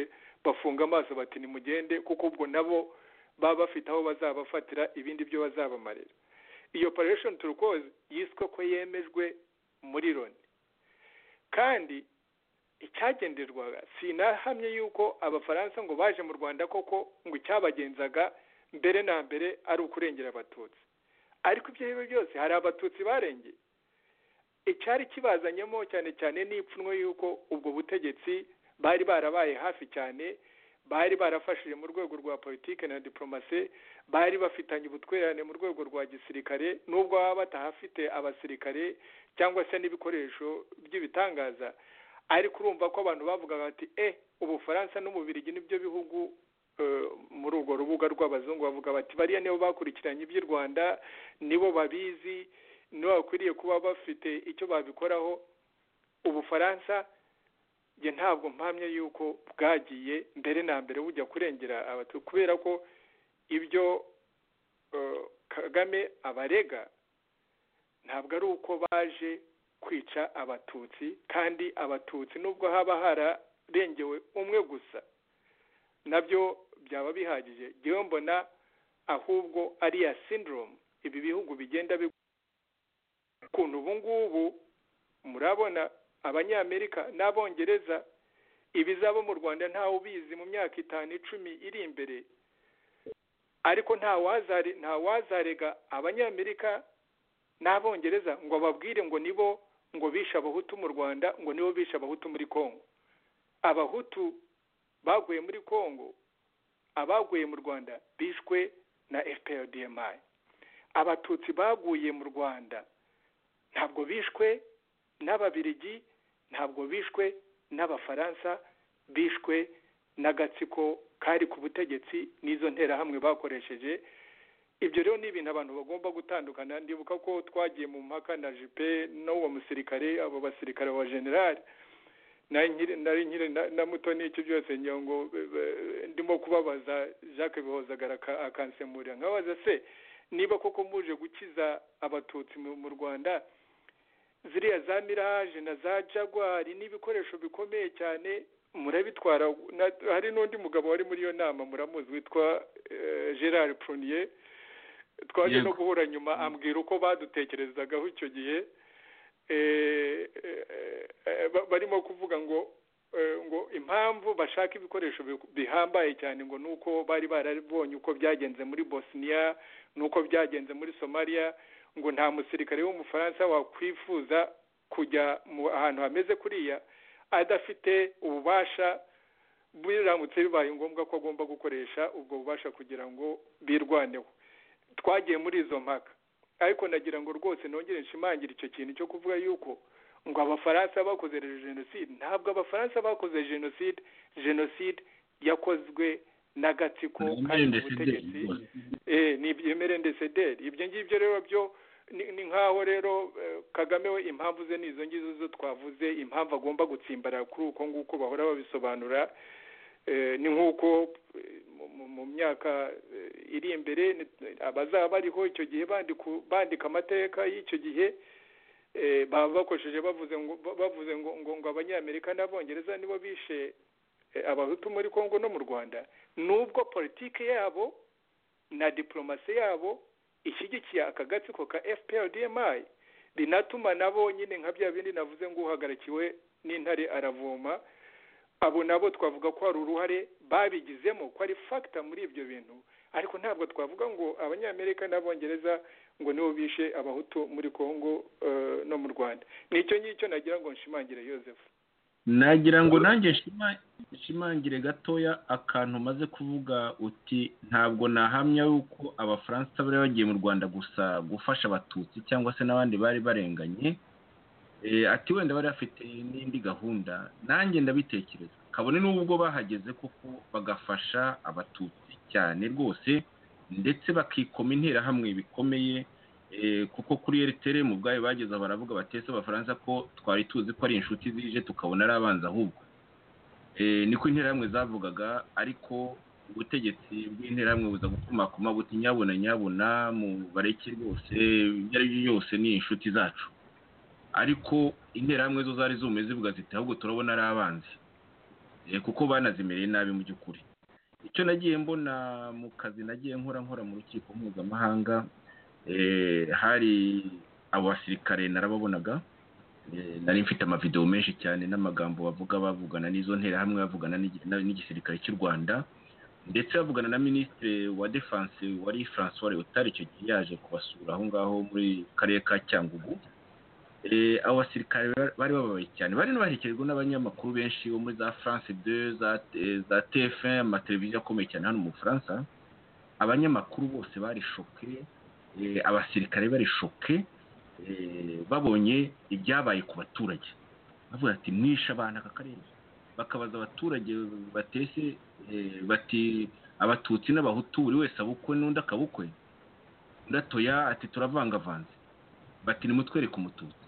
bafunga amaso bati nimugende kuko ubwo nabo baba bafite aho bazabafatira ibindi byo bazabamarira iyo operation turquoise yiswe ko yemejwe muri loni kandi icyagenderwaga sinahamye yuko abafaransa ngo baje mu rwanda koko ngo icyabagenzaga mbere na mbere ari ukurengera abatutsi ariko ibyo ari byo byose hari abatutsi barengeye icyari kibazanyemo cyane cyane n'ipfunwe yuko ubwo butegetsi bari barabaye hafi cyane bari barafashije mu rwego rwa politiki na diplomasi bari bafitanye ubutwererane mu rwego rwa gisirikare nubwo baba batahafite abasirikare cyangwa se n'ibikoresho by'ibitangaza ariko urumva ko abantu bavugaga bati eh ubufaransa n'umubirigi nibyo bihugu eh, muri urwo rubuga rw'abazungu bavuga bati bariya nibo bakurikiranye iby'u rwanda nibo babizi nibo bakwiriye kuba bafite icyo babikoraho ubufaransa njye ntabwo mpamye yuko bwagiye mbere na mbere bujya kurengera abatutsi kubera ko ibyo eh, kagame abarega ntabwo ari uko baje kwica abatutsi kandi abatutsi nubwo haba hararengewe umwe gusa nabyo byaba bihagije ngewe mbona ahubwo ari ya syndrome ibi bihugu bigenda bi ukuntu ubu ngubu murabona abanyamerika n'abongereza ibizaba mu rwanda ntawe ubizi mu myaka itanu icumi iri imbere ariko ntawazare ntawazarega abanyamerika n'abongereza ngo babwire ngo nibo ngo bishe abahutu mu rwanda ngo nibo bishe abahutu muri kongo abahutu baguye muri kongo abaguye mu rwanda bishwe na fprdmi abatutsi baguye mu rwanda ntabwo bishwe n'ababirigi ntabwo bishwe n'abafaransa bishwe n'agatsiko kari ku butegetsi n'izo nterahamwe bakoresheje ibyo rero ni ibintu abantu bagomba gutandukana ndibuka ko twagiye mu mpaka na jipe n'uwo musirikare abo basirikare ba generali na nkiri nari nkiri na- na mutoni icyo byose ngira ngo eh, eh, ndimo kubabaza jacques bihozagara aka- akansemurira nkabaza se niba koko muje gukiza abatutsi mu mu rwanda ziriya za miraje na za jagwari n'ibikoresho bikomeye cyane murabitwara na- hari n'undi mugabo wari muri iyo nama muramuzi witwa eh, gerard prunier twaje no Yego. guhura nyuma ambwira uko badutekerezagaho icyo gihe eh, eh, ba- barimo kuvuga ngo eh, ngo impamvu bashaka ibikoresho bi- bihambaye cyane ngo nuko bari barabonye uko byagenze muri bosniya nuko byagenze muri somalia ngo nta musirikare w'umufaransa wakwifuza kujya mu ahantu hameze kuriya adafite ububasha biramutse bibaye ngombwa ko agomba gukoresha ubwo bubasha kugira ngo birwaneho twagiye muri izo mpaka ariko nagira ngo rwose nongere nshimangire icyo kintu cyo kuvuga yuko ngo abafaransa bakoze jenoside ntabwo abafaransa bakoze jenoside jenoside yakozwe n'agatsiko kari ku butegetsi eh ni ibyemere ndetse deri ibyo ngibyo rero byo ni ni nk'aho rero eh, kagame we impamvu ze ni izo ngizo zo twavuze impamvu agomba gutsimbarara kuri uko nguko bahora babisobanura Eh, ni nk'uko eh, mu- mu- mu myaka eh, iri imbere ni- abazaba bariho icyo gihe bandiku- bandika amateka y'icyo gihe eh, baba bakoresheje bavuze ngo ba- bavuze ngo ngo ngo abanyamerika n'abongereza nibo bishe eh, abahutu muri kongo no mu rwanda nubwo politike yabo na diplomasi yabo ishyigikiye aka gatsiko ka fprdmi binatuma nabo nyine nka bya bindi navuze ngo uhagarikiwe n'intare aravoma abo nabo twavuga ko hari uruhare babigizemo ko ari fagita muri ibyo bintu ariko ntabwo twavuga ngo abanyamerika n'abongereza ngo nibo bishe abahutu muri kongo eh, no mu rwanda nicyo ngicyo nagira ngo nshimangire yosefu nagira ngo nanjye nshima- nshimangire gatoya akantu umaze kuvuga uti ntabwo nahamya yuko abafaransa bari bagiye mu rwanda gusa gufasha abatutsi cyangwa se n'abandi bari barenganye Eh, ati wenda bari bafite n'indi gahunda nanjye ndabitekereza kabone n'ubwo bahageze koko bagafasha abatutsi cyane rwose ndetse bakikoma interahamwe bikomeye Eh, kuko kuri eritere mu bwayo bageze aho baravuga batese abafaransa ko twari tuzi ko ari inshuti zije tukabona ari abanzi ahubwo Eh, niko interahamwe zavugaga ariko ubutegetsi bw'interahamwe buza gukomakoma buti nyabuna nyabuna mu bareke rwose ibyo ari byo byose ni inshuti zacu ariko interahamwe zo zari zume zivuga ziti ahubwo turabona ari abanzi Eh, kuko banazimereye nabi mu by'ukuri icyo nagiye mbona mu kazi nagiye nkora nkora mu rukiko mpuzamahanga eh, hari abasirikare narababonaga Eh, nari mfite amavidewo menshi cyane n'amagambo bavuga bavugana n'izo nterahamwe bavugana n'igi- na- n'igisirikare cy'u rwanda ndetse bavugana na minisitiri wa defanse wari francois leotard icyo gihe yaje kubasura aho ngaho muri karere ka cyangugu Eh, abo basirikare ba- bari bababaye cyane bari n'ubaherekerwa n'abanyamakuru benshi bo muri za france 2 za, eh, za tf1 amateleviziyo akomeye cyane hano mu bufaransa abanyamakuru bose bari shoke eh, abasirikare bari shoke eh, babonye ibyabaye ku baturage bavuga ati mwishe abantu aka karere bakabaza abaturage batese eh, bati abatutsi n'abahutu buri wese abukwe n'undi akabukwe undi atoya ati turavangavanze bati nimutwereke umututsi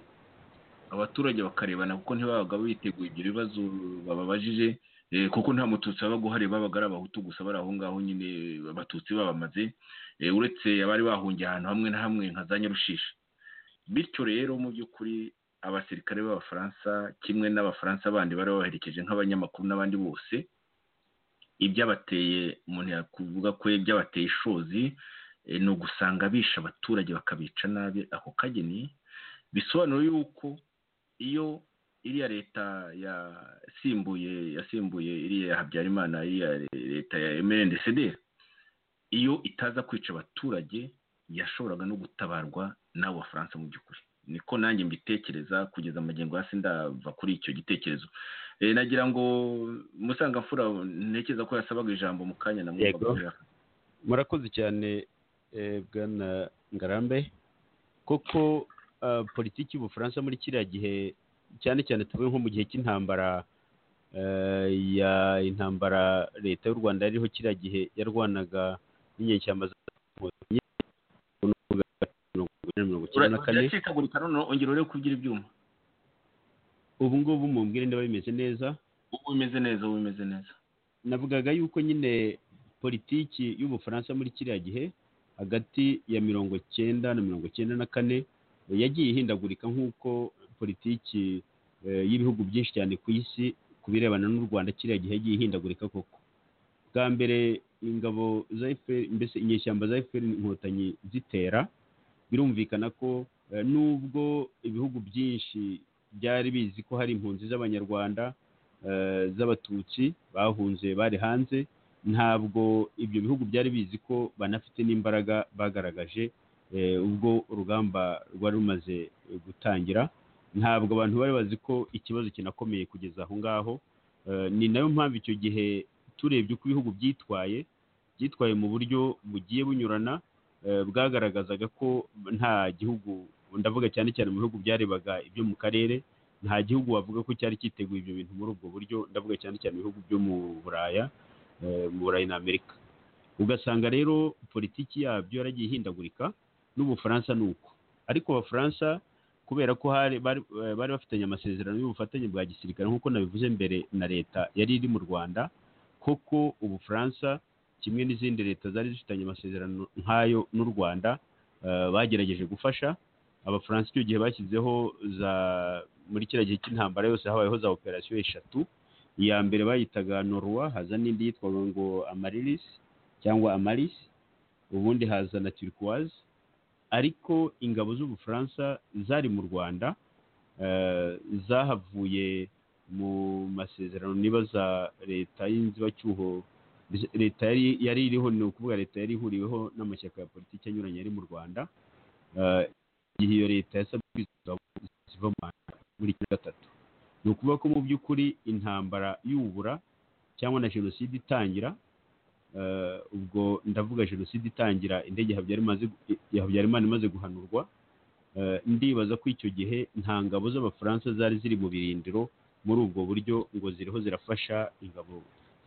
abaturage bakarebana kuko ntibabaga biteguye ibyo bibazo bababajije eh, kuko nta mututsi wabaga uhari babaga ari abahutu gusa bari aho ngaho nyine abatutsi babamaze eh, uretse abari bahungiye ahantu hamwe na hamwe nka za nyarushishi bityo rero mu by'ukuri abasirikare b'abafaransa kimwe n'abafaransa bandi bari babaherekeje nk'abanyamakuru n'abandi bose ibyabateye umuntu yakuvuga ko ibyabateye ishozi eh, ni ugusanga bisha abaturage bakabica nabi ako kageni bisobanura yuko iyo iriya leta yasimbuye yasimbuye iriya ya habyarimana iriya leta ya mndcd iyo itaza kwica abaturage yashoboraga no gutabarwa n'abo bafaransa mu by'ukuri niko nanjye mbitekereza kugeza amagingo hasi ndava kuri icyo gitekerezo Eh, nagira ngo musangamfura ntekereza ko yasabaga ijambo mu kanya na Yego. murakoze cyane eh, bwana ngarambe koko ah, politiki y'ubufaransa muri kiriya gihe cyane cyane tuvuye nko mu gihe cy'intambara eh, ya intambara leta y'u rwanda yariho kiriya gihe yarwanaga n'inyeshyamba za mirongo icyenda na kane uracikagurika noneho ongera urebe kubyira ibyuma ubu ngubu mumbwire niba bimeze neza ubu bimeze neza ubu bimeze neza navugaga yuko nyine politiki y'ubufaransa muri kiriya gihe hagati ya mirongo cyenda na mirongo cyenda na kane eh, yagiye ihindagurika nk'uko politiki eh, y'ibihugu byinshi cyane ku isi ku birebana n'u rwanda kiriya gihe yagiye ihindagurika koko bwa mbere ingabo za FPR mbese inyeshyamba za FPR inkotanyi zitera birumvikana ko eh, nubwo ibihugu byinshi byari bizi ko hari impunzi z'abanyarwanda eh, z'abatutsi bahunze bari hanze ntabwo ibyo bihugu byari bizi ko banafite n'imbaraga bagaragaje eh, ubwo urugamba rwari rumaze eh, gutangira ntabwo abantu bari bazi ko ikibazo kinakomeye kugeza aho ngaho Eh, ni nayo mpamvu icyo gihe turebye uko ibihugu byitwaye byitwaye mu buryo bugiye bunyurana eh, bwagaragazaga ko nta gihugu ndavuga cyane cyane mu bihugu byarebaga ibyo mu karere nta gihugu wavuga ko cyari cyiteguye ibyo bintu muri ubwo buryo ndavuga cyane cyane ibihugu byo mu buraya eh, mu burayi na amerika ugasanga rero politiki yabyo yaragiye ihindagurika n'ubufaransa ni uko ariko abafaransa kubera ko hari bari eh, bari bafitanye amasezerano y'ubufatanye bwa gisirikare nk'uko nabivuze mbere na leta yari iri mu rwanda koko ubufaransa kimwe n'izindi leta zari zifitanye amasezerano nk'ayo n'u rwanda eh, bagerageje gufasha abafaransa icyo gihe bashyizeho za muri kiriya gihe cy'intambara yose habayeho za operasiyo eshatu iya mbere bayitaga norwa haza n'indi yitwaga ngo amarilis cyangwa amaris ubundi haza na turquoise ariko ingabo z'ubufaransa zari mu rwanda eh, zahavuye mu masezerano niba za leta y'inzibacyuho leta yari yari iriho ni ukuvuga leta yari ihuriweho n'amashyaka ya politiki anyuranye yari mu rwanda Eh, igihe iyo leta yasabwe kwizihiza ziva mu Rwanda muri kiriya gatatu ni ukuvuga ko mu by'ukuri intambara y'ubura cyangwa na jenoside itangira eh, ubwo ndavuga jenoside itangira indege Habyarimana- ya habyarimana imaze guhanurwa eh, ndibaza ko icyo gihe nta ngabo z'abafaransa zari ziri mu birindiro muri ubwo buryo ngo ziriho zirafasha ingabo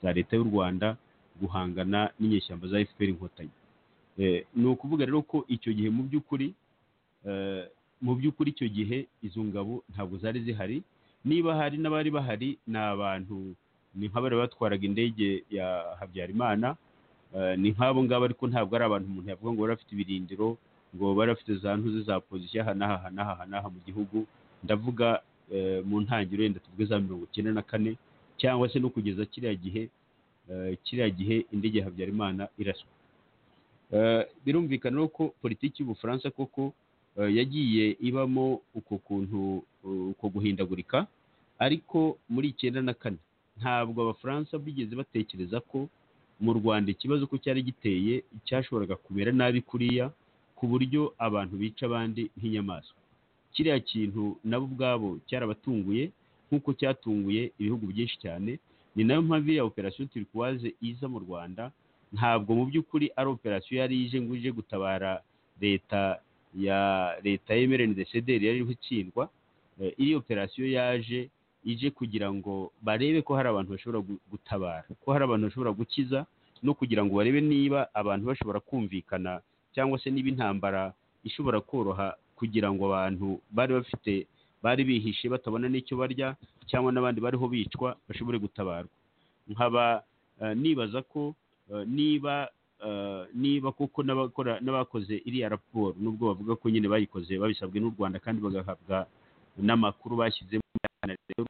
za leta y'u rwanda guhangana n'inyeshyamba za fpr inkotanyi Eh, ni ukuvuga rero ko icyo gihe mu by'ukuri Eh, mu by'ukuri icyo gihe izo ngabo ntabwo zari zihari niba hari n'abari bahari ni abantu ni nk'abari batwaraga indege ya habyarimana eh, ni nk'abo ngabo ariko ntabwo ari abantu umuntu yavuga ngo bari bafite ibirindiro ngo bari bafite za ntuze za pozisiyo aha n'aha aha n'aha aha n'aha mu gihugu ndavuga eh, mu ntangiriro yenda tuvuge za mirongo icyenda na kane cyangwa se no kugeza kiriya gihe eh, kiriya gihe indege ya habyarimana iraswa Eh, birumvikana rero ko politiki y'ubufaransa koko eh, yagiye ibamo uko kuntu eh, uko guhindagurika ariko muri icyenda na kane ntabwo abafaransa bigeze batekereza ko mu rwanda ikibazo ko cyari giteye cyashoboraga kumera nabi kuriya ku buryo abantu bica abandi nk'inyamaswa kiriya kintu nabo ubwabo cyarabatunguye nk'uko cyatunguye ibihugu byinshi cyane ni nayo mpamvu iriya operasiyo turikuwaze iza mu rwanda ntabwo mu by'ukuri ari operasiyo yari ije ngo ije gutabara leta ya leta y'emerendesederi yari iriho itsindwa Eh, iyi operasiyo yaje ije kugira ngo barebe ko hari abantu bashobora gu- gutabara ko hari abantu bashobora gukiza no kugira ngo barebe niba abantu bashobora kumvikana cyangwa se niba intambara ishobora koroha kugira ngo abantu bari bafite bari bihishe batabona n'icyo barya cyangwa n'abandi bariho bicwa bashobore gutabarwa nkaba eh, nibaza ko eh, niba eh, niba kuko n'abakora n'abakoze iriya raporo nubwo bavuga ko nyine bayikoze babisabwe n'u rwanda kandi bagahabwa n'amakuru bashyizemo cyane rero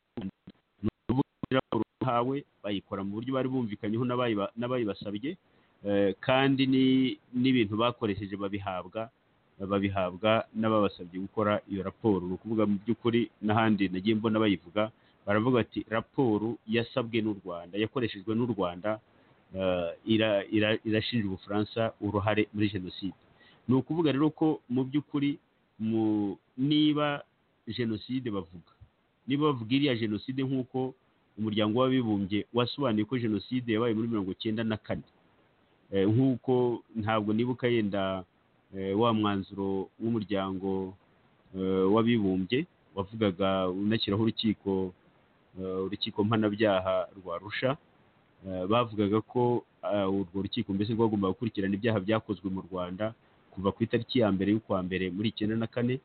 raporo bahawe bayikora mu buryo bari bumvikanyeho n'abayiba- n'abayibasabye eh, kandi ni- n'ibintu bakoresheje babihabwa babihabwa n'ababasabye gukora iyo raporo ni ukuvuga mu by'ukuri n'ahandi nagiye mbona bayivuga baravuga bati raporo yasabwe n'u rwanda yakoreshejwe n'u rwanda eh, ira- ira- irashinja ubufaransa uruhare muri jenoside ni ukuvuga rero ko mu by'ukuri mu- niba jenoside bavuga niba bavuga iriya jenoside nk'uko umuryango w'abibumbye wasobanuye ko jenoside yabaye muri mirongo icyenda na kane Eh, nk'uko ntabwo nibuka yenda eh, wa mwanzuro w'umuryango eh, w'abibumbye wavugaga unashyiraho urukiko eh, urukiko mpanabyaha rwa rusha Eh, bavugaga ko eh, urwo rukiko mbese rwagombaga gukurikirana ibyaha byakozwe mu rwanda kuva ku itariki ya mbere y'ukwa mbere muri icyenda na kane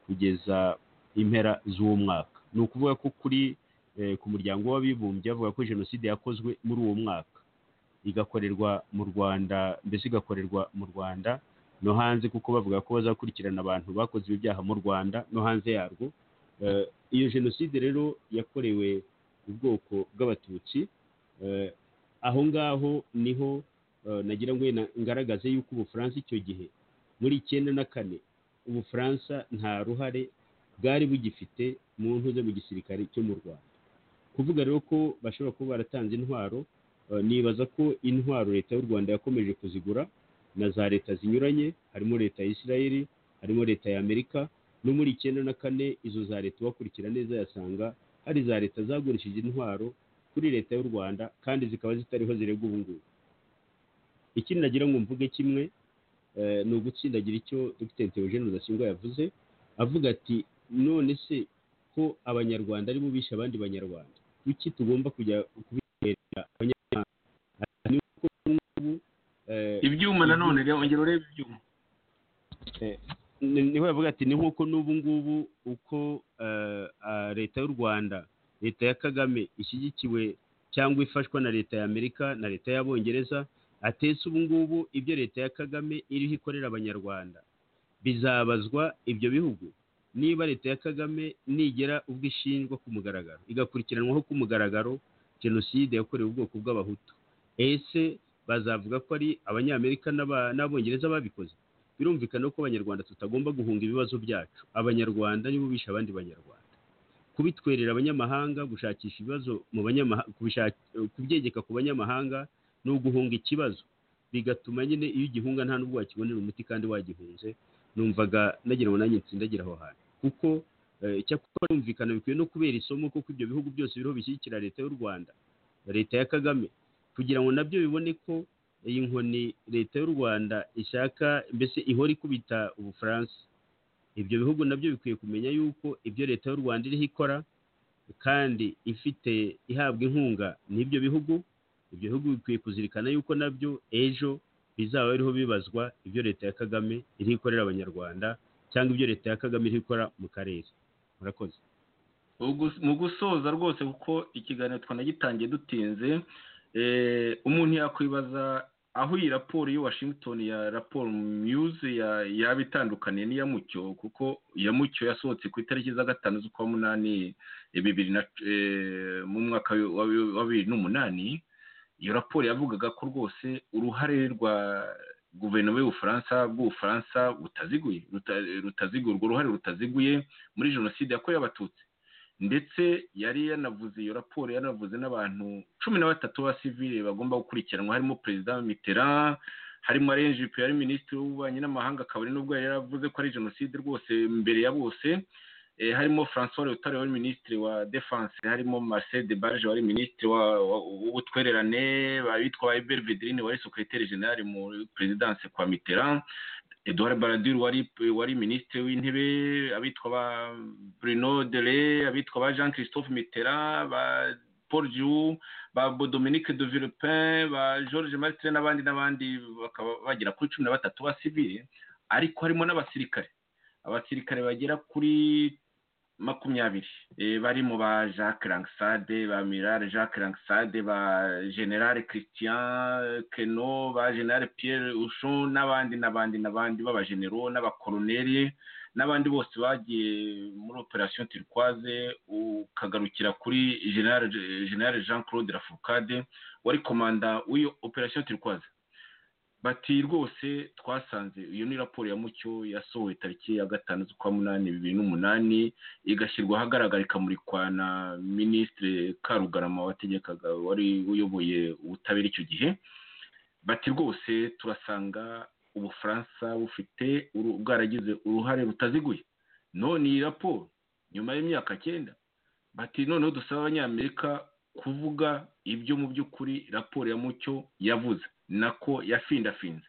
kugeza impera z'uwo mwaka ni ukuvuga ko kuri eh, ku muryango w'abibumbye bavuga ko jenoside yakozwe muri uwo mwaka igakorerwa mu rwanda mbese igakorerwa mu rwanda no hanze kuko bavuga ko bazakurikirana abantu bakoze ibi byaha mu rwanda no hanze yarwo Eh, iyo jenoside rero yakorewe ubwoko bw'abatutsi eh, aho ngaho niho eh, nagira ngo wenda ngaragaze yuko ubufaransa icyo gihe muri icyenda na kane ubufaransa nta ruhare bwari bugifite mu ntuze mu gisirikare cyo mu rwanda kuvuga rero ko bashobora kuba baratanze intwaro eh, nibaza ko intwaro leta y'u rwanda yakomeje kuzigura na za leta zinyuranye harimo leta ya isirayeli harimo leta ya amerika no muri icyenda na kane izo za leta ubakurikira neza yasanga hari za leta zagurishije intwaro kuri leta y'u rwanda kandi zikaba zitariho ziregwa ubu ngubu ikindi nagira ngo mvuge kimwe eh, ni ugutsindagira icyo dr theogene rudasingwa yavuze avuga ati none se ko abanyarwanda aribo bishe abandi banyarwanda kuki tugomba kujya kubitera abanyarwanda Ati, ni uko ubu ngubu eh, ibyuma nanone reba ongera urebe ibyuma ni- niho yavuga ati ni nk'uko n'ubu ngubu uko eh, ah, leta y'u rwanda leta ya kagame ishyigikiwe cyangwa ifashwa na leta ya amerika na leta y'abongereza atetse ubu ngubu ibyo leta ya kagame iriho ikorera abanyarwanda bizabazwa ibyo bihugu niba leta ya kagame nigera ubwo ishinjwa ku mugaragaro igakurikiranwaho ku mugaragaro jenoside yakorewe ubwoko bw'abahutu ese bazavuga ko ari abanyamerika n'aba- n'abongereza babikoze birumvikana ko abanyarwanda tutagomba guhunga ibibazo byacu abanyarwanda nibo bishe abandi banyarwanda kubitwerera abanyamahanga gushakisha ibibazo mu banyamahanga kubyegeka ku banyamahanga ni uguhunga ikibazo bigatuma nyine iyo ugihunga nta n'ubwo wakibonera umuti kandi wagihunze numvaga nagira ngo nanjye nsindagira aho hantu kuko eh, icyakora birumvikana bikwiye no kubera isomo kuko ibyo bihugu byose biriho bishyigikira leta y'u rwanda leta ya kagame kugira ngo nabyo bibone ko iyi nkoni leta y'u rwanda ishaka mbese ihora ikubita ubufaransa ibyo bihugu nabyo bikwiye kumenya yuko ibyo leta y'u rwanda iriho ikora kandi ifite ihabwa inkunga n'ibyo bihugu ibyo bihugu bikwiye kuzirikana yuko nabyo ejo bizaba biriho bibazwa ibyo leta ya kagame iriho ikorera abanyarwanda cyangwa ibyo leta ya kagame iriho ikora mu karere murakoze Ugu- mu gusoza rwose kuko ikiganiro twanagitangiye dutinze eh, umuntu yakwibaza aho iyi raporo ya Washington ya raporo News ya- yaba itandukaniye n'iya Mucyo kuko iya Mucyo yasohotse ku itariki za gatanu z'ukwa munani eh, bibiri na eh, mu mwaka wa wa- wa bibiri n'umunani iyo raporo yavugaga ko rwose uruhare rwa guverinoma y'ubufaransa bw'ubufaransa butaziguye ruta- rutaziguye urwo ruhare rutaziguye muri jenoside yakorewe abatutsi ndetse yari yanavuze iyo raporo yanavuze n'abantu cumi na batatu b'abasivile bagomba gukurikiranwa harimo perezida mitterand harimo arenje pe yari minisitiri w'ububanyi n'amahanga akaba ari n'ubwo yari yaravuze ko ari jenoside rwose mbere ya bose Eh, harimo francois leotard wari minisitiri wa defense harimo marcel de barge wari minisitiri wa- wa- w'ubutwererane abitwa ba eberi vedrine wari sekreteri generale mu perezidanse kwa mitterand Edouard Balladur wari wari minisitiri w'intebe abitwa ba Bruno Dele abitwa ba Jean Christophe Mitterrand ba Paul Giroux ba Bo- Dominique de Villepin ba Georges Martin n'abandi n'abandi bakaba bagera kuri cumi na batatu ba civile ariko harimo n'abasirikare abasirikare bagera kuri makumyabiri Eh, barimo ba jacques langsade ba mirare jacques langsade ba generale christian keno ba generale pierre ushon n'abandi n'abandi n'abandi b'abagenero n'abakoroneri n'abandi bose bagiye muri operasiyo turquoise ukagarukira kuri generale generale jean claude lafourcade wari komanda w'iyo operasiyo turquoise bati rwose twasanze iyo ni raporo ya mucyo yasohowe tariki ya gatanu z'ukwa munani bibiri n'umunani igashyirwa ahagaragara ikamurikwa na minisitiri karugarama wategekaga wari uyoboye ubutabera icyo gihe bati rwose turasanga ubufaransa bufite uru- bwaragize uruhare rutaziguye none iyi raporo nyuma y'imyaka cyenda bati noneho dusaba abanyamerika kuvuga ibyo mu by'ukuri raporo ya mucyo yavuze nako yafindafinze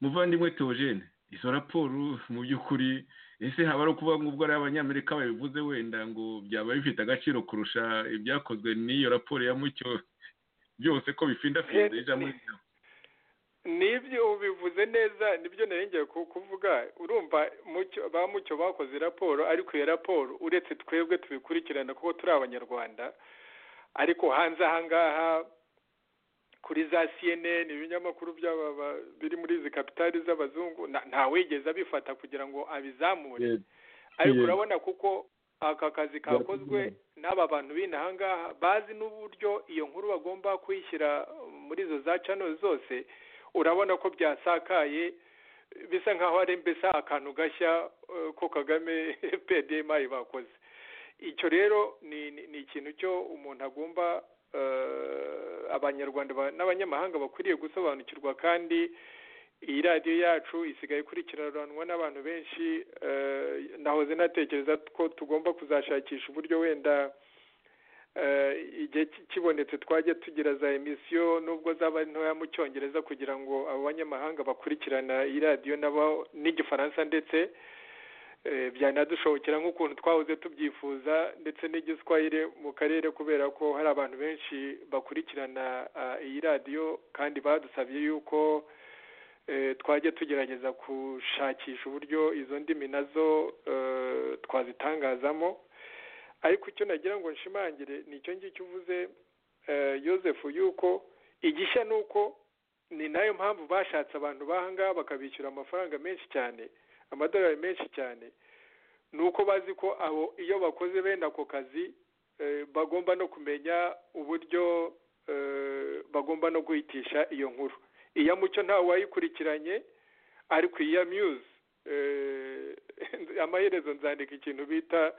muvandimwe teogene izo raporo mu by'ukuri ese haba ari ukuvuga ngo ubwo ari abanyamerika babivuze wenda ngo byaba bifite agaciro kurusha ibyakozwe n'iyo raporo ya mucyo byose ko bifindafinze ijambo ryawe n'ibyo ubivuze neza nibyo narengeye ku- kuvuga urumva mucyo ba mucyo bakoze raporo ariko iyo raporo uretse twebwe tubikurikirana kuko turi abanyarwanda ariko hanze aha ngaha kuri za cnn ibinyamakuru by'aba ba- biri muri izi kapitali z'abazungu nta- ntawigeze abifata kugira ngo abizamure ariko Yego. urabona kuko aka kazi kakozwe n'aba bantu b'inaha ngaha bazi n'uburyo iyo nkuru bagomba kuyishyira muri izo za channel zose urabona ko byasakaye bisa nkaho ari mbese akantu gashya eh, ko kagame pdma bakoze icyo rero ni ni- ni ikintu cyo umuntu agomba eh, abanyarwanda ba- n'abanyamahanga bakwiriye gusobanukirwa kandi iyi radiyo yacu isigaye ikurikiranwa n'abantu benshi eh, nahoze natekereza ko tugomba kuzashakisha uburyo wenda eh, igihe ki- kibonetse twajya tugira za emisiyo nubwo zaba ari ntoya mu cyongereza kugira ngo abo banyamahanga bakurikirana iyi radiyo nabo n'igifaransa ndetse eh, byanadushobokera nk'ukuntu twahoze tubyifuza ndetse n'igiswahili mu karere kubera ko hari abantu benshi bakurikirana ah, iyi radiyo kandi badusabye yuko eh, twajya tugerageza gushakisha uburyo izo ndimi nazo eh, twazitangazamo ariko icyo nagira ngo nshimangire ni icyo ngicyo uvuze eh, Joseph yuko igishya ni uko ni nayo mpamvu bashatse abantu b'aha ngaha bakabishyura amafaranga menshi cyane amadolari menshi cyane ni uko bazi ko abo iyo bakoze bene ako kazi eh, bagomba no kumenya uburyo eh, bagomba no guhitisha iyo nkuru iya mucyo ntawe wayikurikiranye ariko iya muse amaherezo nzandika ikintu bita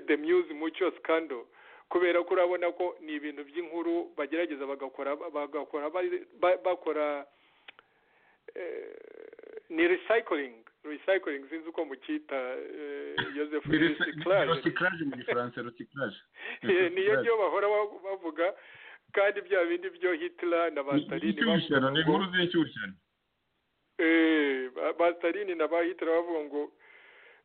the muse mucyo scandal kubera ko urabona ko ni ibintu by'inkuru bagerageza bagakora bagakora bari- ba- bakora eh, ni recycling recycling sinzi uko mucyita eh, Joseph Ni resi- recyclage recyclage mu gifaransa recyclage Eh, niyo byo bahora ba- bavuga kandi bya bindi byo Hitler na Mussolini inshyushyano ni bavuga ngo- inkuru z'inshyushyano Eh, ba- basitarini na ba hitler bavuga ngo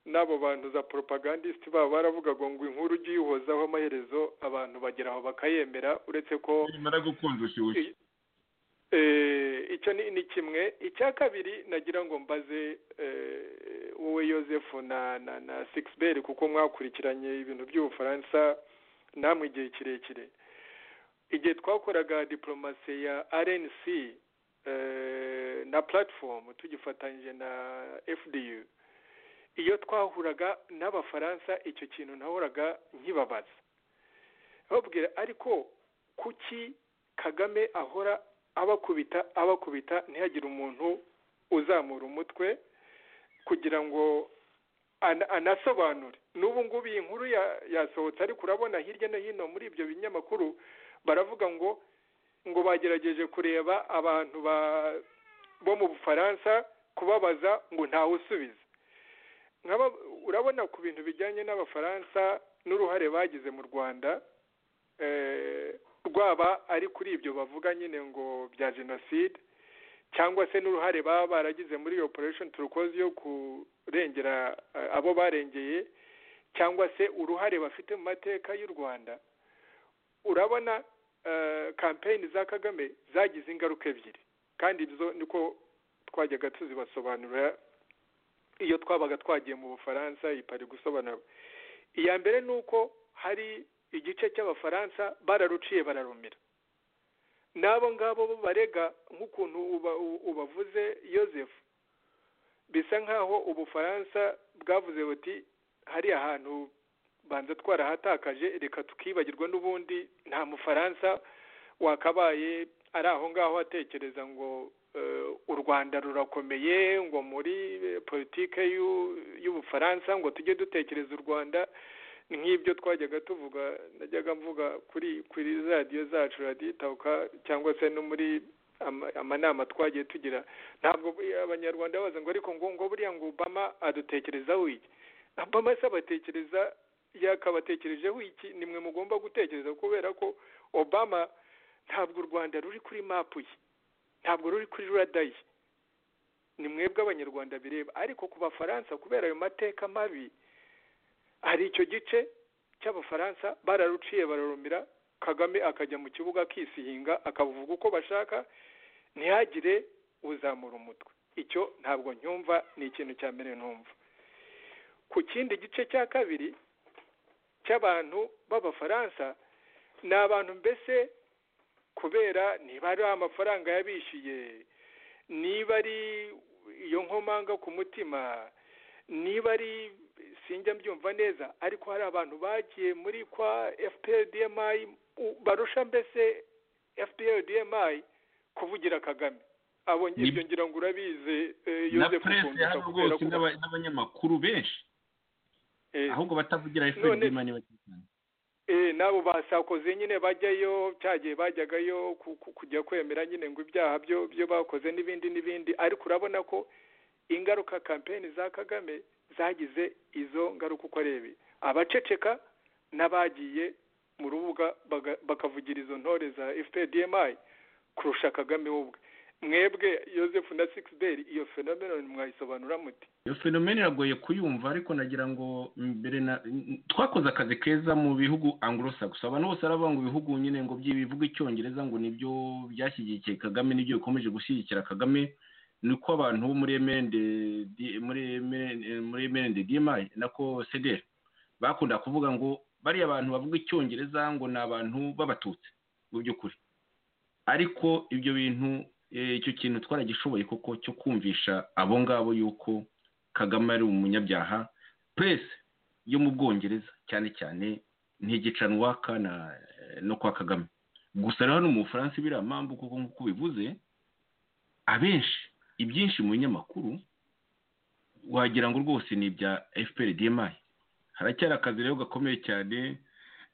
n'abo bantu za propagandist babo baravugaga ngo inkuru ujye uyihozaho amaherezo abantu bagera aho bakayemera uretse ko nimara gukunda ushyushye eh, icyo ni ni kimwe icya kabiri nagira ngo mbaze eh, wowe Joseph na na na Sixbel kuko mwakurikiranye ibintu by'ubufaransa namwe igihe kirekire igihe twakoraga diplomasi ya RNC eh, na platform tugifatanyije na FDU iyo twahuraga n'abafaransa icyo kintu nahoraga nkibabaza babwira ariko kuki Kagame ahora abakubita abakubita ntihagire umuntu uzamura umutwe kugira ngo ana- anasobanure n'ubu ngubu iyi nkuru ya- yasohotse ariko urabona hirya no hino muri ibyo binyamakuru baravuga ngo ngo bagerageje kureba abantu ba- bo mu bufaransa kubabaza ngo ntawe usubiza Nk'aba- urabona ku bintu bijyanye n'abafaransa n'uruhare bagize mu rwanda eh, rwaba ari kuri ibyo bavuga nyine ngo bya jenoside cyangwa se n'uruhare baba baragize muri iyo operation turukoze yo kurengera eh, abo barengeye cyangwa se uruhare bafite mu mateka y'u rwanda urabona eh, kampeyini za kagame zagize ingaruka ebyiri kandi izo niko twajyaga tuzibasobanurira iyo twabaga twagiye mu bufaransa iyi pari gusobanura iya mbere ni uko hari igice cy'abafaransa bararuciye bararumira n'abo ngabo bo barega nk'ukuntu uba- u- ubavuze Yoseph bisa nk'aho ubufaransa bwavuze buti hari ahantu banza twarahatakaje reka tukibagirwa n'ubundi nta mufaransa wakabaye ari aho ngaho atekereza ngo eh, u rwanda rurakomeye ngo muri eh, politike y'u- y'ubufaransa ngo tujye dutekereza u rwanda nk'ibyo twajyaga tuvuga najyaga mvuga kuri kuri radiyo zacu radiyo itahuka cyangwa se no muri ama- amanama twagiye tugira ntabwo abanyarwanda baza ngo ariko ngo ngo buriya ngo obama adutekerezaho iki obama se abatekereza yakabatekerejeho iki nimwe mugomba gutekereza kubera ko obama ntabwo u rwanda ruri kuri mapu ye ntabwo ruri kuri rada ye ni mwebwe abanyarwanda bireba ariko ku bafaransa kubera ayo mateka mabi hari icyo gice cy'abafaransa bararuciye bararumira kagame akajya mu kibuga akisihinga akavuga uko bashaka ntihagire uzamura umutwe icyo ntabwo nyumva ni ikintu cya mbere numva ku kindi gice cya kabiri cy'abantu b'abafaransa ni abantu mbese kubera niba ari amafaranga yabishyuye niba ari iyo nkomanga ku mutima niba ari sinjya mbyumva neza ariko hari abantu bagiye muri kwa fprdmi u- barusha mbese fprdmi kuvugira kagame abo Ni- ngibyo ngira ngo urabizi eh, na Yozefu purese Rutundura hano kubera rwose ko- n'aba- n'abanyamakuru benshi eh, ahubwo batavugira None- efuperi mani bakizana Eh, n'abo basakoze nyine bajyayo cyagiye bajyagayo ku- ku- kujya kwemera nyine ngo ibyaha byo byo bakoze n'ibindi n'ibindi ariko urabona ko ingaruka kampeni za kagame zagize izo ngaruka uko ari ebyiri abaceceka n'abagiye mu rubuga baga- bakavugira izo ntore za fpdmi kurusha kagame we ubwe mwebwe yosefu na sixbert iyo fenomenoni mwayisobanura muti iyo fenomene iragoye kuyumva ariko nagira ngo mbere na twakoze akazi keza mu bihugu anglo-saxon abantu bose baravuga ngo ibihugu nyine ngo byi- bivuga icyongereza ngo nibyo byashyigikiye kagame nibyo bikomeje gushyigikira kagame niko abantu bo muri emende di- muri MND muri emende dimayi nako sederi bakunda kuvuga ngo bariya abantu bavuga icyongereza ngo ni abantu b'abatutsi mu by'ukuri ariko ibyo bintu eh, icyo kintu twaragishoboye koko cyo kumvisha abo ngabo yuko kagame ari umunyabyaha purese yo mu bwongereza cyane cyane ntigicanwa kana eh, no kwa kagame gusa na hano mu bufaransa biriya mpamvu kuko nk'uko bivuze abenshi ibyinshi mu binyamakuru wagira ngo rwose ni ibya fpr dmi haracyari akazi rero gakomeye cyane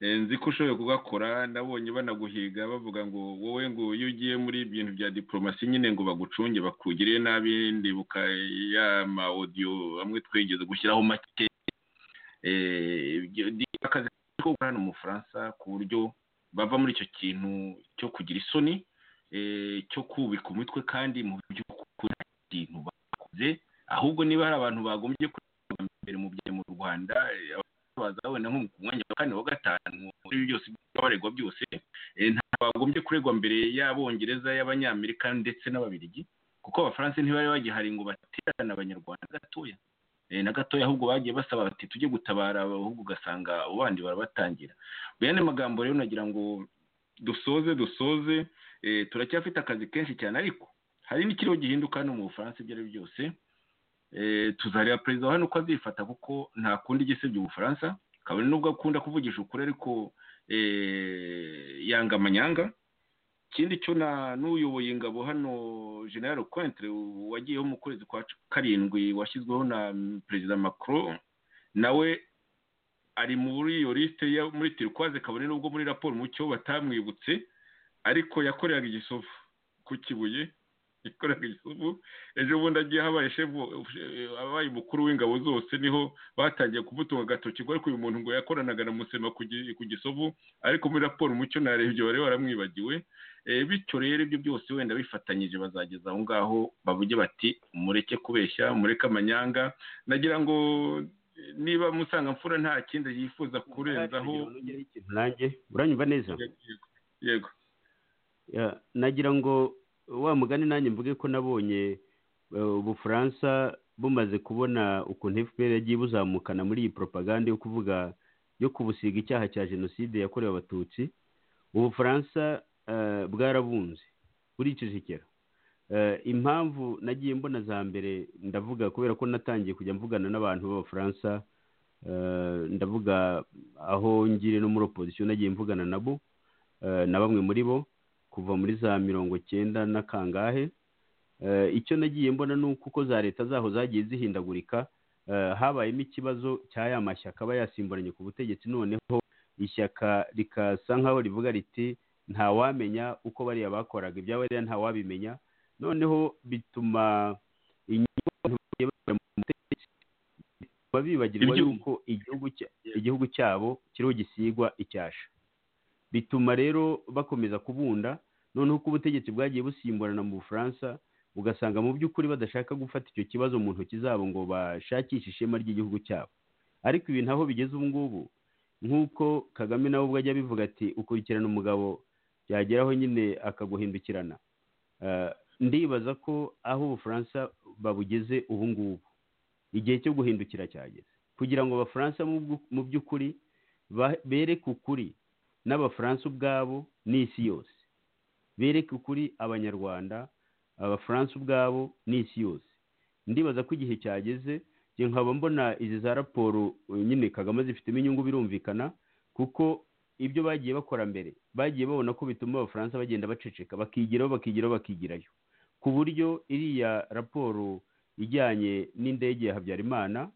eh, nzi ko ushoboye kugakora nabonye banaguhiga bavuga ngo wowe ngo iyo ugiye muri ibintu bya diporomasi nyine ngo bagucunge bakugirire nabi ndibuka ya ma audio amwe twigeze gushyiraho make eh, ibyo- ni akazi ko gukora hano mu bufaransa ku buryo bava muri icyo kintu cyo kugira isoni eh, cyo kubika umutwe kandi mu by'ukuri nta kintu bakoze ahubwo niba hari abantu bagombye kureba mbere mu bya mu Rwanda eh, baza wenda nko ku mwanya wa kane wa gatanu muri ibi byose baregwa byose eh, ntabwo bagombye kuregwa mbere y'abongereza y'abanyamerika ndetse n'ababirigi kuko abafaransa ntibari bagihari ngo baterane abanyarwanda gatoya Eh, na gatoya ahubwo bagiye basaba bati tujye gutabara ahubwo ugasanga abo bandi barabatangira bene magambo rero nagira ngo dusoze dusoze eh, turacyafite akazi kenshi cyane ariko hari n'ikiriho gihinduka hano mu bufaransa ibyo ari byo byose Eh, tuzareba perezida wa hano uko azifata kuko nta kundi igisebya ubufaransa kabone nubwo akunda kuvugisha ukuri ariko eh, yanga amanyanga ikindi cyo na n'uyoboye ingabo hano general Cointre wagiyeho mu kwezi kwa karindwi washyizweho na perezida Macron nawe ari muri iyo lisite yo muri turquoise kabone nubwo muri raporo mu cyo batamwibutse ariko yakoreraga igisovu ku kibuye yakoreraga igisovu ejo bundi agiye habaye shefu abaye umukuru w'ingabo zose niho batangiye kumutunga agatoki ngo ariko uyu muntu ngo yakoranaga na musema ku gi- ku gisovu ariko muri raporo umucyo narebye bari baramwibagiwe Eh, bityo rero ibyo byose wenda bifatanyije bazageza aho ngaho bavuge bati mureke kubeshya mureke amanyanga nagira ngo eh, niba musangamfura nta kindi yifuza kurenzaho nanjye uranyumva neza yego Ya, nagira ngo wa mugani nanjye mvuge ko nabonye eh, ubufaransa bumaze kubona ukuntu fpr yagiye buzamukana muri iyi propaganda yo kuvuga yo kubusiga icyaha cya jenoside yakorewe abatutsi ubufaransa eh, bwarabunze buricecekera Eh, impamvu nagiye mbona za mbere ndavuga kubera ko natangiye kujya mvugana n'abantu b'abafaransa eh, ndavuga aho ngire no muri opozisiyo nagiye mvugana nabo eh, na bamwe muri bo kuva muri za mirongo cyenda na kangahe Eh, icyo nagiye mbona ni uko uko za leta zaho zagiye zihindagurika eh, habayemo ikibazo cya ya mashyaka aba yasimburanye ku butegetsi noneho ishyaka rikasa nk'aho rivuga riti ntawamenya uko bariya bakoraga ibyabariya ntawabimenya noneho bituma inyungu abantu bagiye bakura mu butegetsi bituma bibagirwa Ibyo- yuko igihugu cya- igihugu cyabo kiriho gisigwa icyasha bituma rero bakomeza kubunda noneho uko ubutegetsi bwagiye busimburana mu bufaransa ugasanga mu by'ukuri badashaka gufata icyo kibazo mu ntoki zabo ngo bashakishe ishema ry'igihugu cyabo ariko ibintu aho bigeze ubu ngubu nk'uko kagame nawe ubwo ajya abivuga ati ukurikirana umugabo byageraho nyine akaguhindukirana Eh, ndibaza ko aho ubufaransa babugeze ubu ngubu igihe cyo guhindukira cyageze kugira ngo abafaransa mu bwu- mu by'ukuri ba- bereke ukuri n'abafaransa ubwabo n'isi yose bereke ukuri abanyarwanda abafaransa ubwabo n'isi yose ndibaza ko igihe cyageze njye nkaba mbona izi za raporo eh, nyine kagame zifitemo inyungu birumvikana kuko ibyo bagiye bakora mbere bagiye babona ko bituma abafaransa bagenda baceceka bakigiraho bakigiraho bakigirayo ku buryo iriya raporo ijyanye n'indege ya habyarimana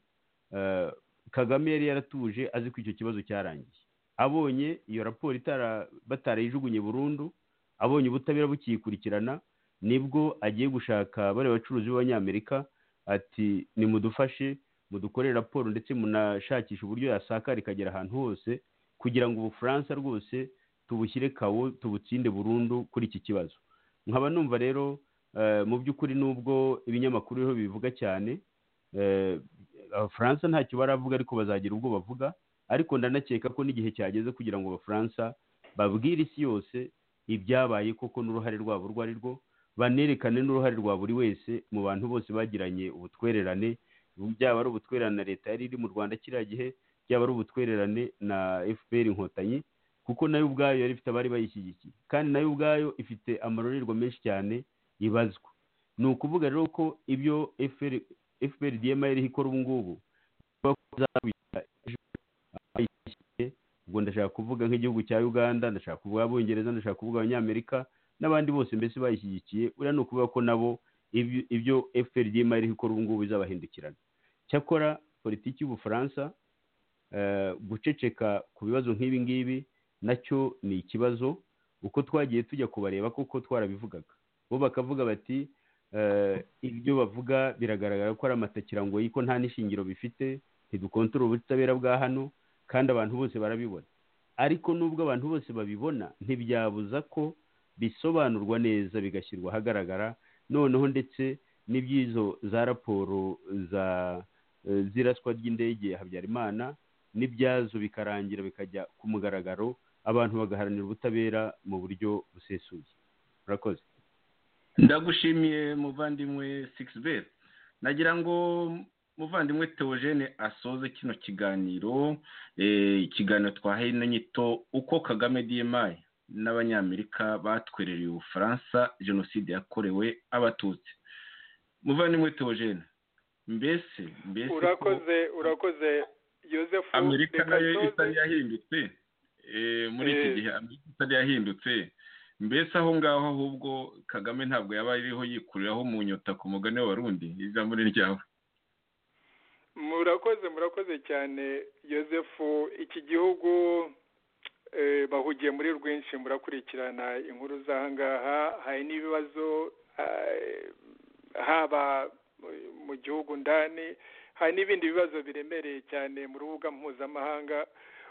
eh, kagame yari yaratuje azi ko icyo kibazo cyarangiye abonye iyo raporo itara- batarayijugunye burundu abonye ubutabera bukiyikurikirana nibwo agiye gushaka bariya bacuruzi b'abanyamerika ati nimudufashe mudukore raporo ndetse munashakishe uburyo yasakara ikagera ahantu hose kugira ngo ubufaransa rwose tubushyire kawo tubutsinde burundu kuri iki kibazo nkaba numva rero eh, mu by'ukuri nubwo ibinyamakuru rero bibivuga cyane eh, abafaransa ntacyo baravuga ariko bazagira ubwo bavuga ariko ndanakeka ko n'igihe cyageze kugira ngo abafaransa babwire isi yose ibyabaye koko n'uruhare rwabo urwo ari rwo banerekane n'uruhare rwa buri wese mu bantu bose bagiranye ubutwererane byaba ari ubutwererane na leta yari iri mu rwanda kiriya gihe byaba ari ubutwererane na fpr inkotanyi kuko nayo ubwayo yari ifite abari bayishyigikiye kandi nayo ubwayo ifite amarorerwa menshi cyane ibazwa ni ukuvuga rero ko ibyo fpr dma yari ikora ubu ngubu bazabigira ejo bayishyigikiye ubwo ndashaka kuvuga nk'igihugu cya uganda ndashaka kuvuga abongereza ndashaka kuvuga abanyamerika n'abandi bose mbese bayishyigikiye uriya ni ukuvuga ko nabo ibyo- ibyo fpr dma yari ikora ubu ngubu bizabahindukirana cyakora politiki y'ubufaransa eh, guceceka ku bibazo nk'ibi ngibi nacyo ni ikibazo uko twagiye tujya kubareba kuko twarabivugaga bo bakavuga bati eh, ibyo bavuga biragaragara ko ari amatakirangoyi ko nta n'ishingiro bifite ntidukontorora ubutabera bwa hano kandi abantu bose barabibona ariko nubwo abantu bose babibona ntibyabuza ko bisobanurwa neza bigashyirwa ahagaragara noneho ndetse n'iby'izo za raporo za eh, z'iraswa ry'indege ya habyarimana n'ibyazo bikarangira bikajya ku mugaragaro abantu bagaharanira ubutabera mu buryo busesuye murakoze ndagushimiye muvandimwe sikisi beti nagira ngo muvandimwe teogene asoze kino kiganiro eh, ikiganiro twahaye na nyito uko kagame dmi n'abanyamerika batwerereye ubufaransa jenoside yakorewe abatutsi muvandimwe teogene mbese mbese ko urakoze urakoze yosefu amerika reka nayo nsoze- itari yahindutse eh, muri iki Eh. gihe amerika itari yahindutse mbese aho ngaho ahubwo kagame ntabwo yaba ariho yikuriraho mu nyota ku mugani w'abarundi ijambo ni ryawe murakoze murakoze cyane yosefu iki gihugu eh, bahugiye muri rwinshi murakurikirana inkuru z'ahangaha hari n'ibibazo eh, haba mu- mu gihugu ndani hari n'ibindi bibazo biremereye cyane mu rubuga mpuzamahanga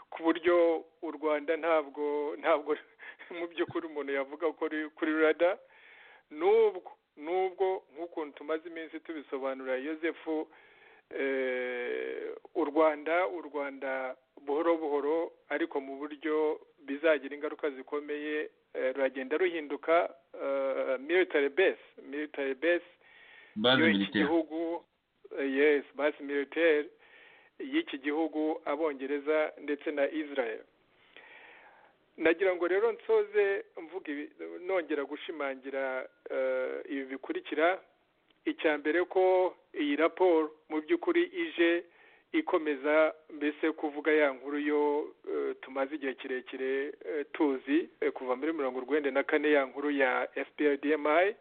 ku buryo u rwanda ntabwo ntabwo mu by'ukuri umuntu yavuga ko ruri kuri rada nubwo nubwo nk'ukuntu tumaze iminsi tubisobanura yosefu eh, u rwanda u rwanda buhoro buhoro ariko mu buryo bizagira ingaruka zikomeye eh, ruragenda ruhinduka eh, military base military base bazi iyo iki militeri gihugu eh, yes basi militaire y'iki gihugu abongereza ndetse na israel nagira ngo rero nsoze mvuga ibi- nongera gushimangira eh, ibi bikurikira icya mbere ko iyi raporo mu by'ukuri ije ikomeza mbese kuvuga ya nkuru yo eh, tumaze igihe kirekire eh, tuzi eh, kuva muri mirongo urwenda na kane ya nkuru ya fprdmi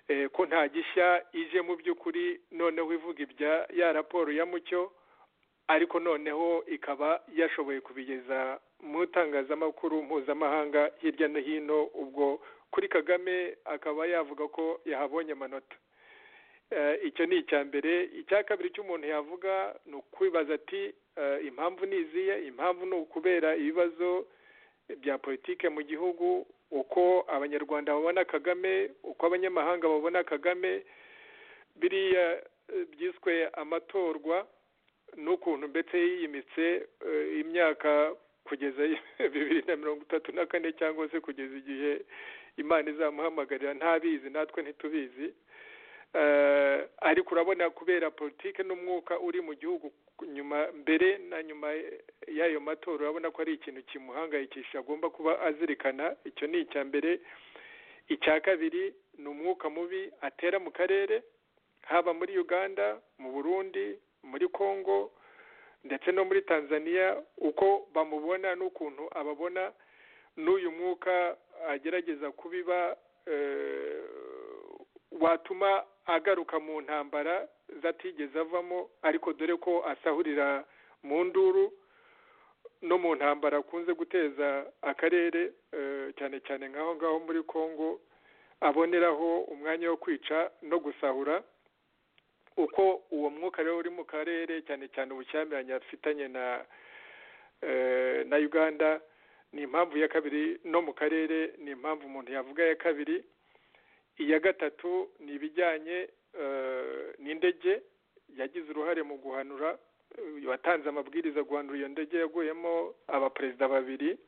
eh, ko nta gishya ije mu by'ukuri noneho ivuga ibya ya raporo ya mucyo ariko noneho ikaba yashoboye kubigeza mu itangazamakuru mpuzamahanga hirya no hino ubwo kuri kagame akaba yavuga ko yahabonye amanota Eh, icyo ni icya mbere icya kabiri cy'umuntu yavuga ni ukwibaza ati eh, impamvu ni izihe impamvu ni ukubera ibibazo bya politike mu gihugu uko abanyarwanda babona kagame uko abanyamahanga babona kagame biriya eh, byiswe amatorwa n'ukuntu mbese yiyimitse eh, imyaka kugeza bibiri na mirongo itatu na kane cyangwa se kugeza igihe imana izamuhamagarira ntabizi natwe ntitubizi Eh, ariko urabona kubera politike n'umwuka uri mu gihugu nyuma mbere na nyuma y'ayo matora urabona ko ari ikintu kimuhangayikisha agomba kuba azirikana icyo ni icya mbere icya kabiri ni umwuka mubi atera mu karere haba muri uganda mu burundi muri congo ndetse no muri tanzania uko bamubona n'ukuntu ababona n'uyu mwuka agerageza kubiba eh, watuma agaruka mu ntambara zatigeze avamo ariko dore ko asahurira mu nduru no mu ntambara akunze guteza akarere eh, cyane cyane nk'aho ngaho muri congo aboneraho umwanya wo kwica no gusahura uko uwo mwuka rero uri mu karere cyane cyane ubushyamiranye afitanye na eh, na uganda ni impamvu ya kabiri no mu karere ni impamvu umuntu yavuga ya kabiri iya gatatu ni ibijyanye eh, n'indege yagize uruhare mu guhanura eh, watanze amabwiriza guhanura iyo ndege yaguyemo abaperezida babiri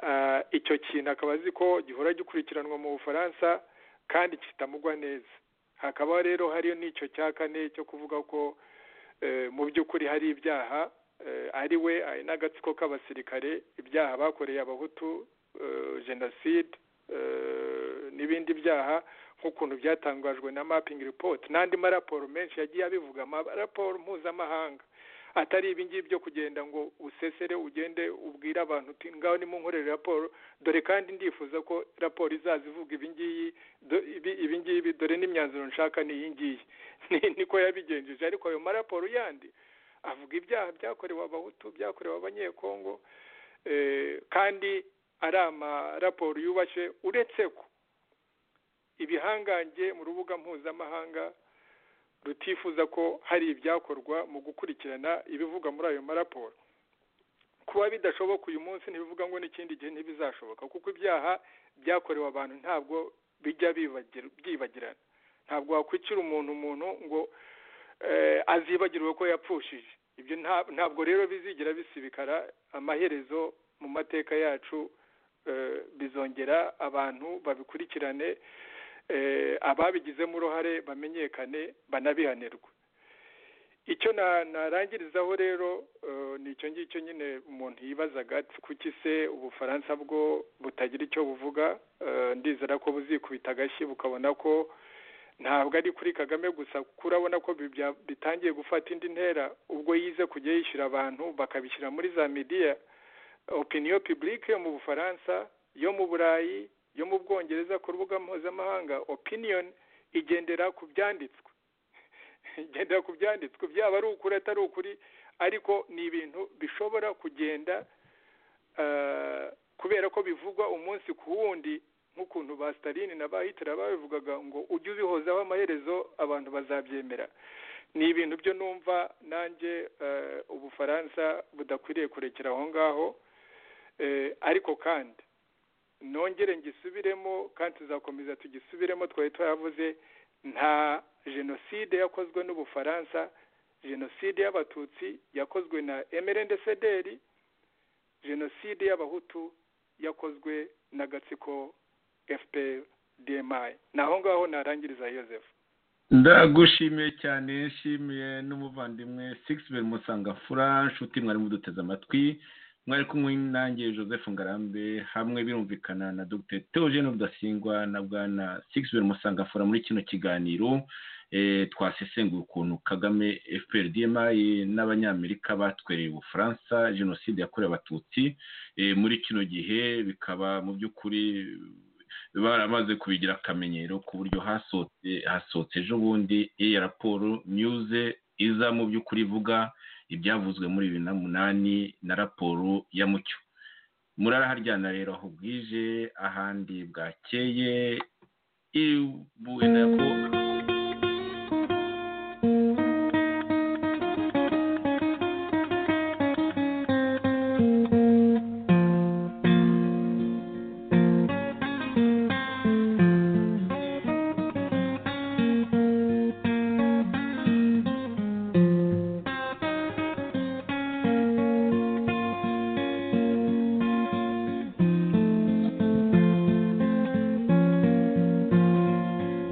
Ah, icyo kintu akaba azi ko gihora gikurikiranwa mu bufaransa kandi kitamugwa neza hakaba rero hariyo n'icyo cya kane cyo kuvuga ko eh, mu by'ukuri hari ibyaha eh, ari we ari n'agatsiko k'abasirikare ibyaha bakoreye abahutu eh, jenoside eh, n'ibindi byaha nk'ukuntu byatangajwe na mapping report n'andi maraporo menshi yagiye abivuga amaraporo mpuzamahanga atari ibingibi byo kugenda ngo usesere ugende ubwire abantu uti ngaho nimunkorere raporo dore kandi ndifuza ko raporo izaza ivuga ibingiyi do- ibi- ibingibi dore n'imyanzuro nshaka ni iyi ngiyi Ni- niko yabigenjeje ariko ayo maraporo yandi avuga ibyaha byakorewe abahutu byakorewe abanyekongo eh, kandi ari amaraporo yubashe uretse ko ibihangange mu rubuga mpuzamahanga rutifuza ko hari ibyakorwa mu gukurikirana ibivuga muri ayo maraporo kuba bidashoboka uyu munsi ntibivuga ngo n'ikindi gihe ntibizashoboka kuko ibyaha byakorewe abantu ntabwo bijya bibagir- byibagirana ntabwo wakwicira umuntu umuntu ngo eh, azibagirwe ko yapfushije ibyo nta- ntabwo rero bizigera bisibikara amaherezo mu mateka yacu eh, bizongera abantu babikurikirane eh, ababigizemo uruhare bamenyekane banabihanirwe icyo na- narangirizaho rero eh, ni icyo ngicyo nyine umuntu yibazaga ati, kuki se ubufaransa bwo butagira icyo buvuga Eh, ndizera ko buzikubita agashyi bukabona ko ntabwo ari kuri kagame gusa kuko urabona ko bi- bya- bitangiye gufata indi ntera ubwo yize kujya yishyura abantu bakabishyira muri za midiya opiniyo publique yo mu bufaransa yo mu burayi yo mu bwongereza ku rubuga mpuzamahanga opinion igendera ku byanditswe igendera ku byanditswe byaba ari ukuri atari ukuri ariko ni ibintu bishobora kugenda eh, kubera ko bivugwa umunsi ku wundi nk'ukuntu ba stalin na ba hitler babivugaga ngo ujye ubihozaho amaherezo abantu bazabyemera ni ibintu byo numva nanjye eh, ubufaransa budakwiriye kurekera aho ngaho Eh, ariko kandi nongere ngisubiremo kandi tuzakomeza tugisubiremo twari twaravuze nta jenoside yakozwe n'ubufaransa jenoside y'abatutsi yakozwe na emerendesederi jenoside y'abahutu yakozwe n'agatsiko fpr dmi naho ngaho narangiriza yosefu ndagushimiye cyane nshimiye n'umuvandimwe sikisi musanga fura nshuti mwari muduteze amatwi mwari kumwe nanjye joseph ngarambe hamwe birumvikana na dr theogene rudasingwa na bwana sikisi musanga fura muri kino kiganiro twasesenguye ukuntu kagame fpr dma n'abanyamerika batwereye ubufaransa jenoside yakorewe abatutsi muri kino gihe bikaba mu by'ukuri baramaze kubigira akamenyero ku buryo hasohotse hasohotse ejo bundi iyi raporo nyuze iza mu by'ukuri ivuga ibyavuzwe muri bibiri na munani na raporo ya mucyo muraraharyana rero aho bwije ahandi bwakeye ibuye na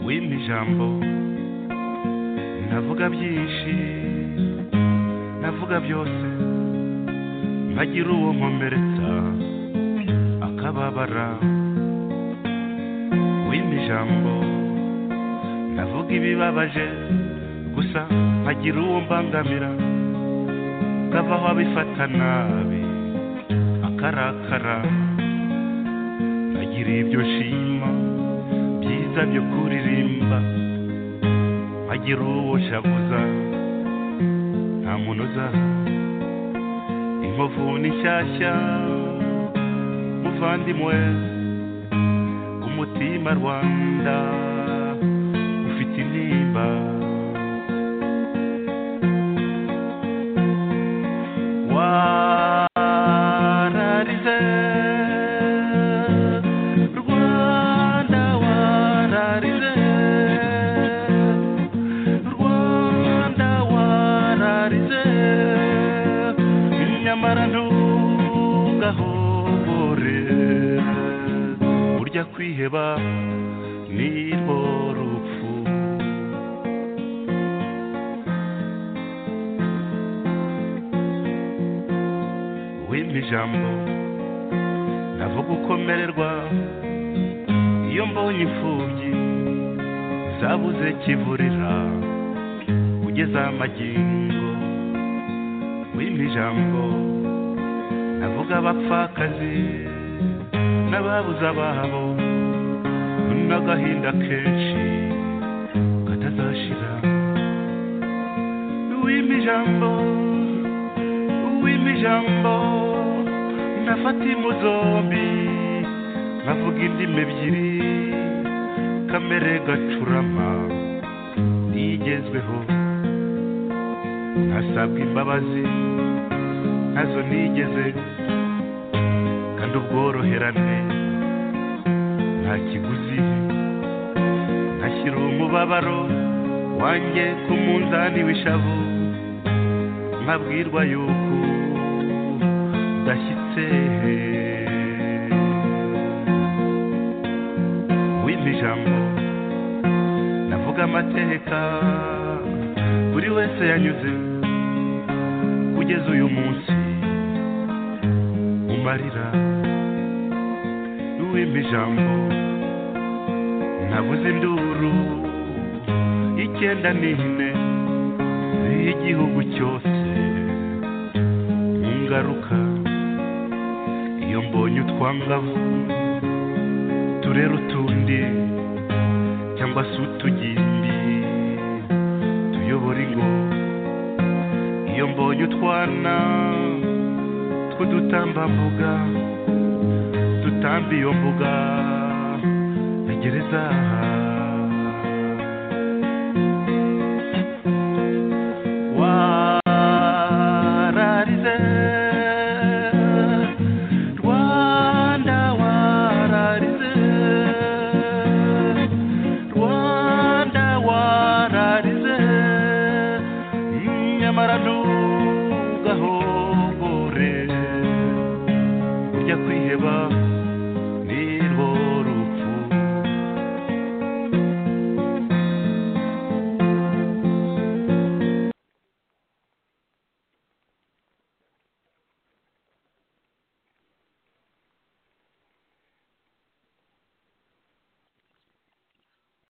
wimpa ijambo ndavuga byinshi ndavuga byose mpagira uwo nkomeretsa akababara wimpa ijambo ndavuga ibibabaje gusa mpagira uwo mbangamira ngavaho abifata nabi akarakara ndagira ibyo nshima byiza byo kuririmba agira uwo shavuza nta muntu uza inkovu ni nshyashya muvandimwe umutima rwanda ufite intimba wararize rwanda wararize rwanda wararize nyamara ntugahobore burya kwiheba ni rwo rupfu wimpa ijambo ndavuga ukomererwa iyo mbonye imfubyi zabuze kivurira ugeze amagingo wimpa ijambo ndavuga abapfakazi n'ababuze ababo n'agahinda kenshi katazashira wimpa ijambo wimpa ijambo ndafata impu zombi nkavuga indimi ebyiri kamere gacurama ntigezweho ntasabwa imbabazi nazo nigeze kandi ubworoherane nta kiguzi ntashyira umubabaro wanjye ku munzani w'ishavu nkabwirwa yuko udashyitse wimpa ijambo ndavuga amateka buri wese yanyuze kugeza uyu munsi umarira wimpa ijambo nabuze induru icyenda n'ine y'igihugu cyose mu ngaruka iyo mbonye utwangavu turera utundi cyangwa se utugimbi tuyobora ingo iyo mbonye utwana tw'udutambambuga dutamba iyo mbuga ya gereza wararize rwanda wararize rwanda wararize nyamara ntugahogore ujya kwiheba ni rwo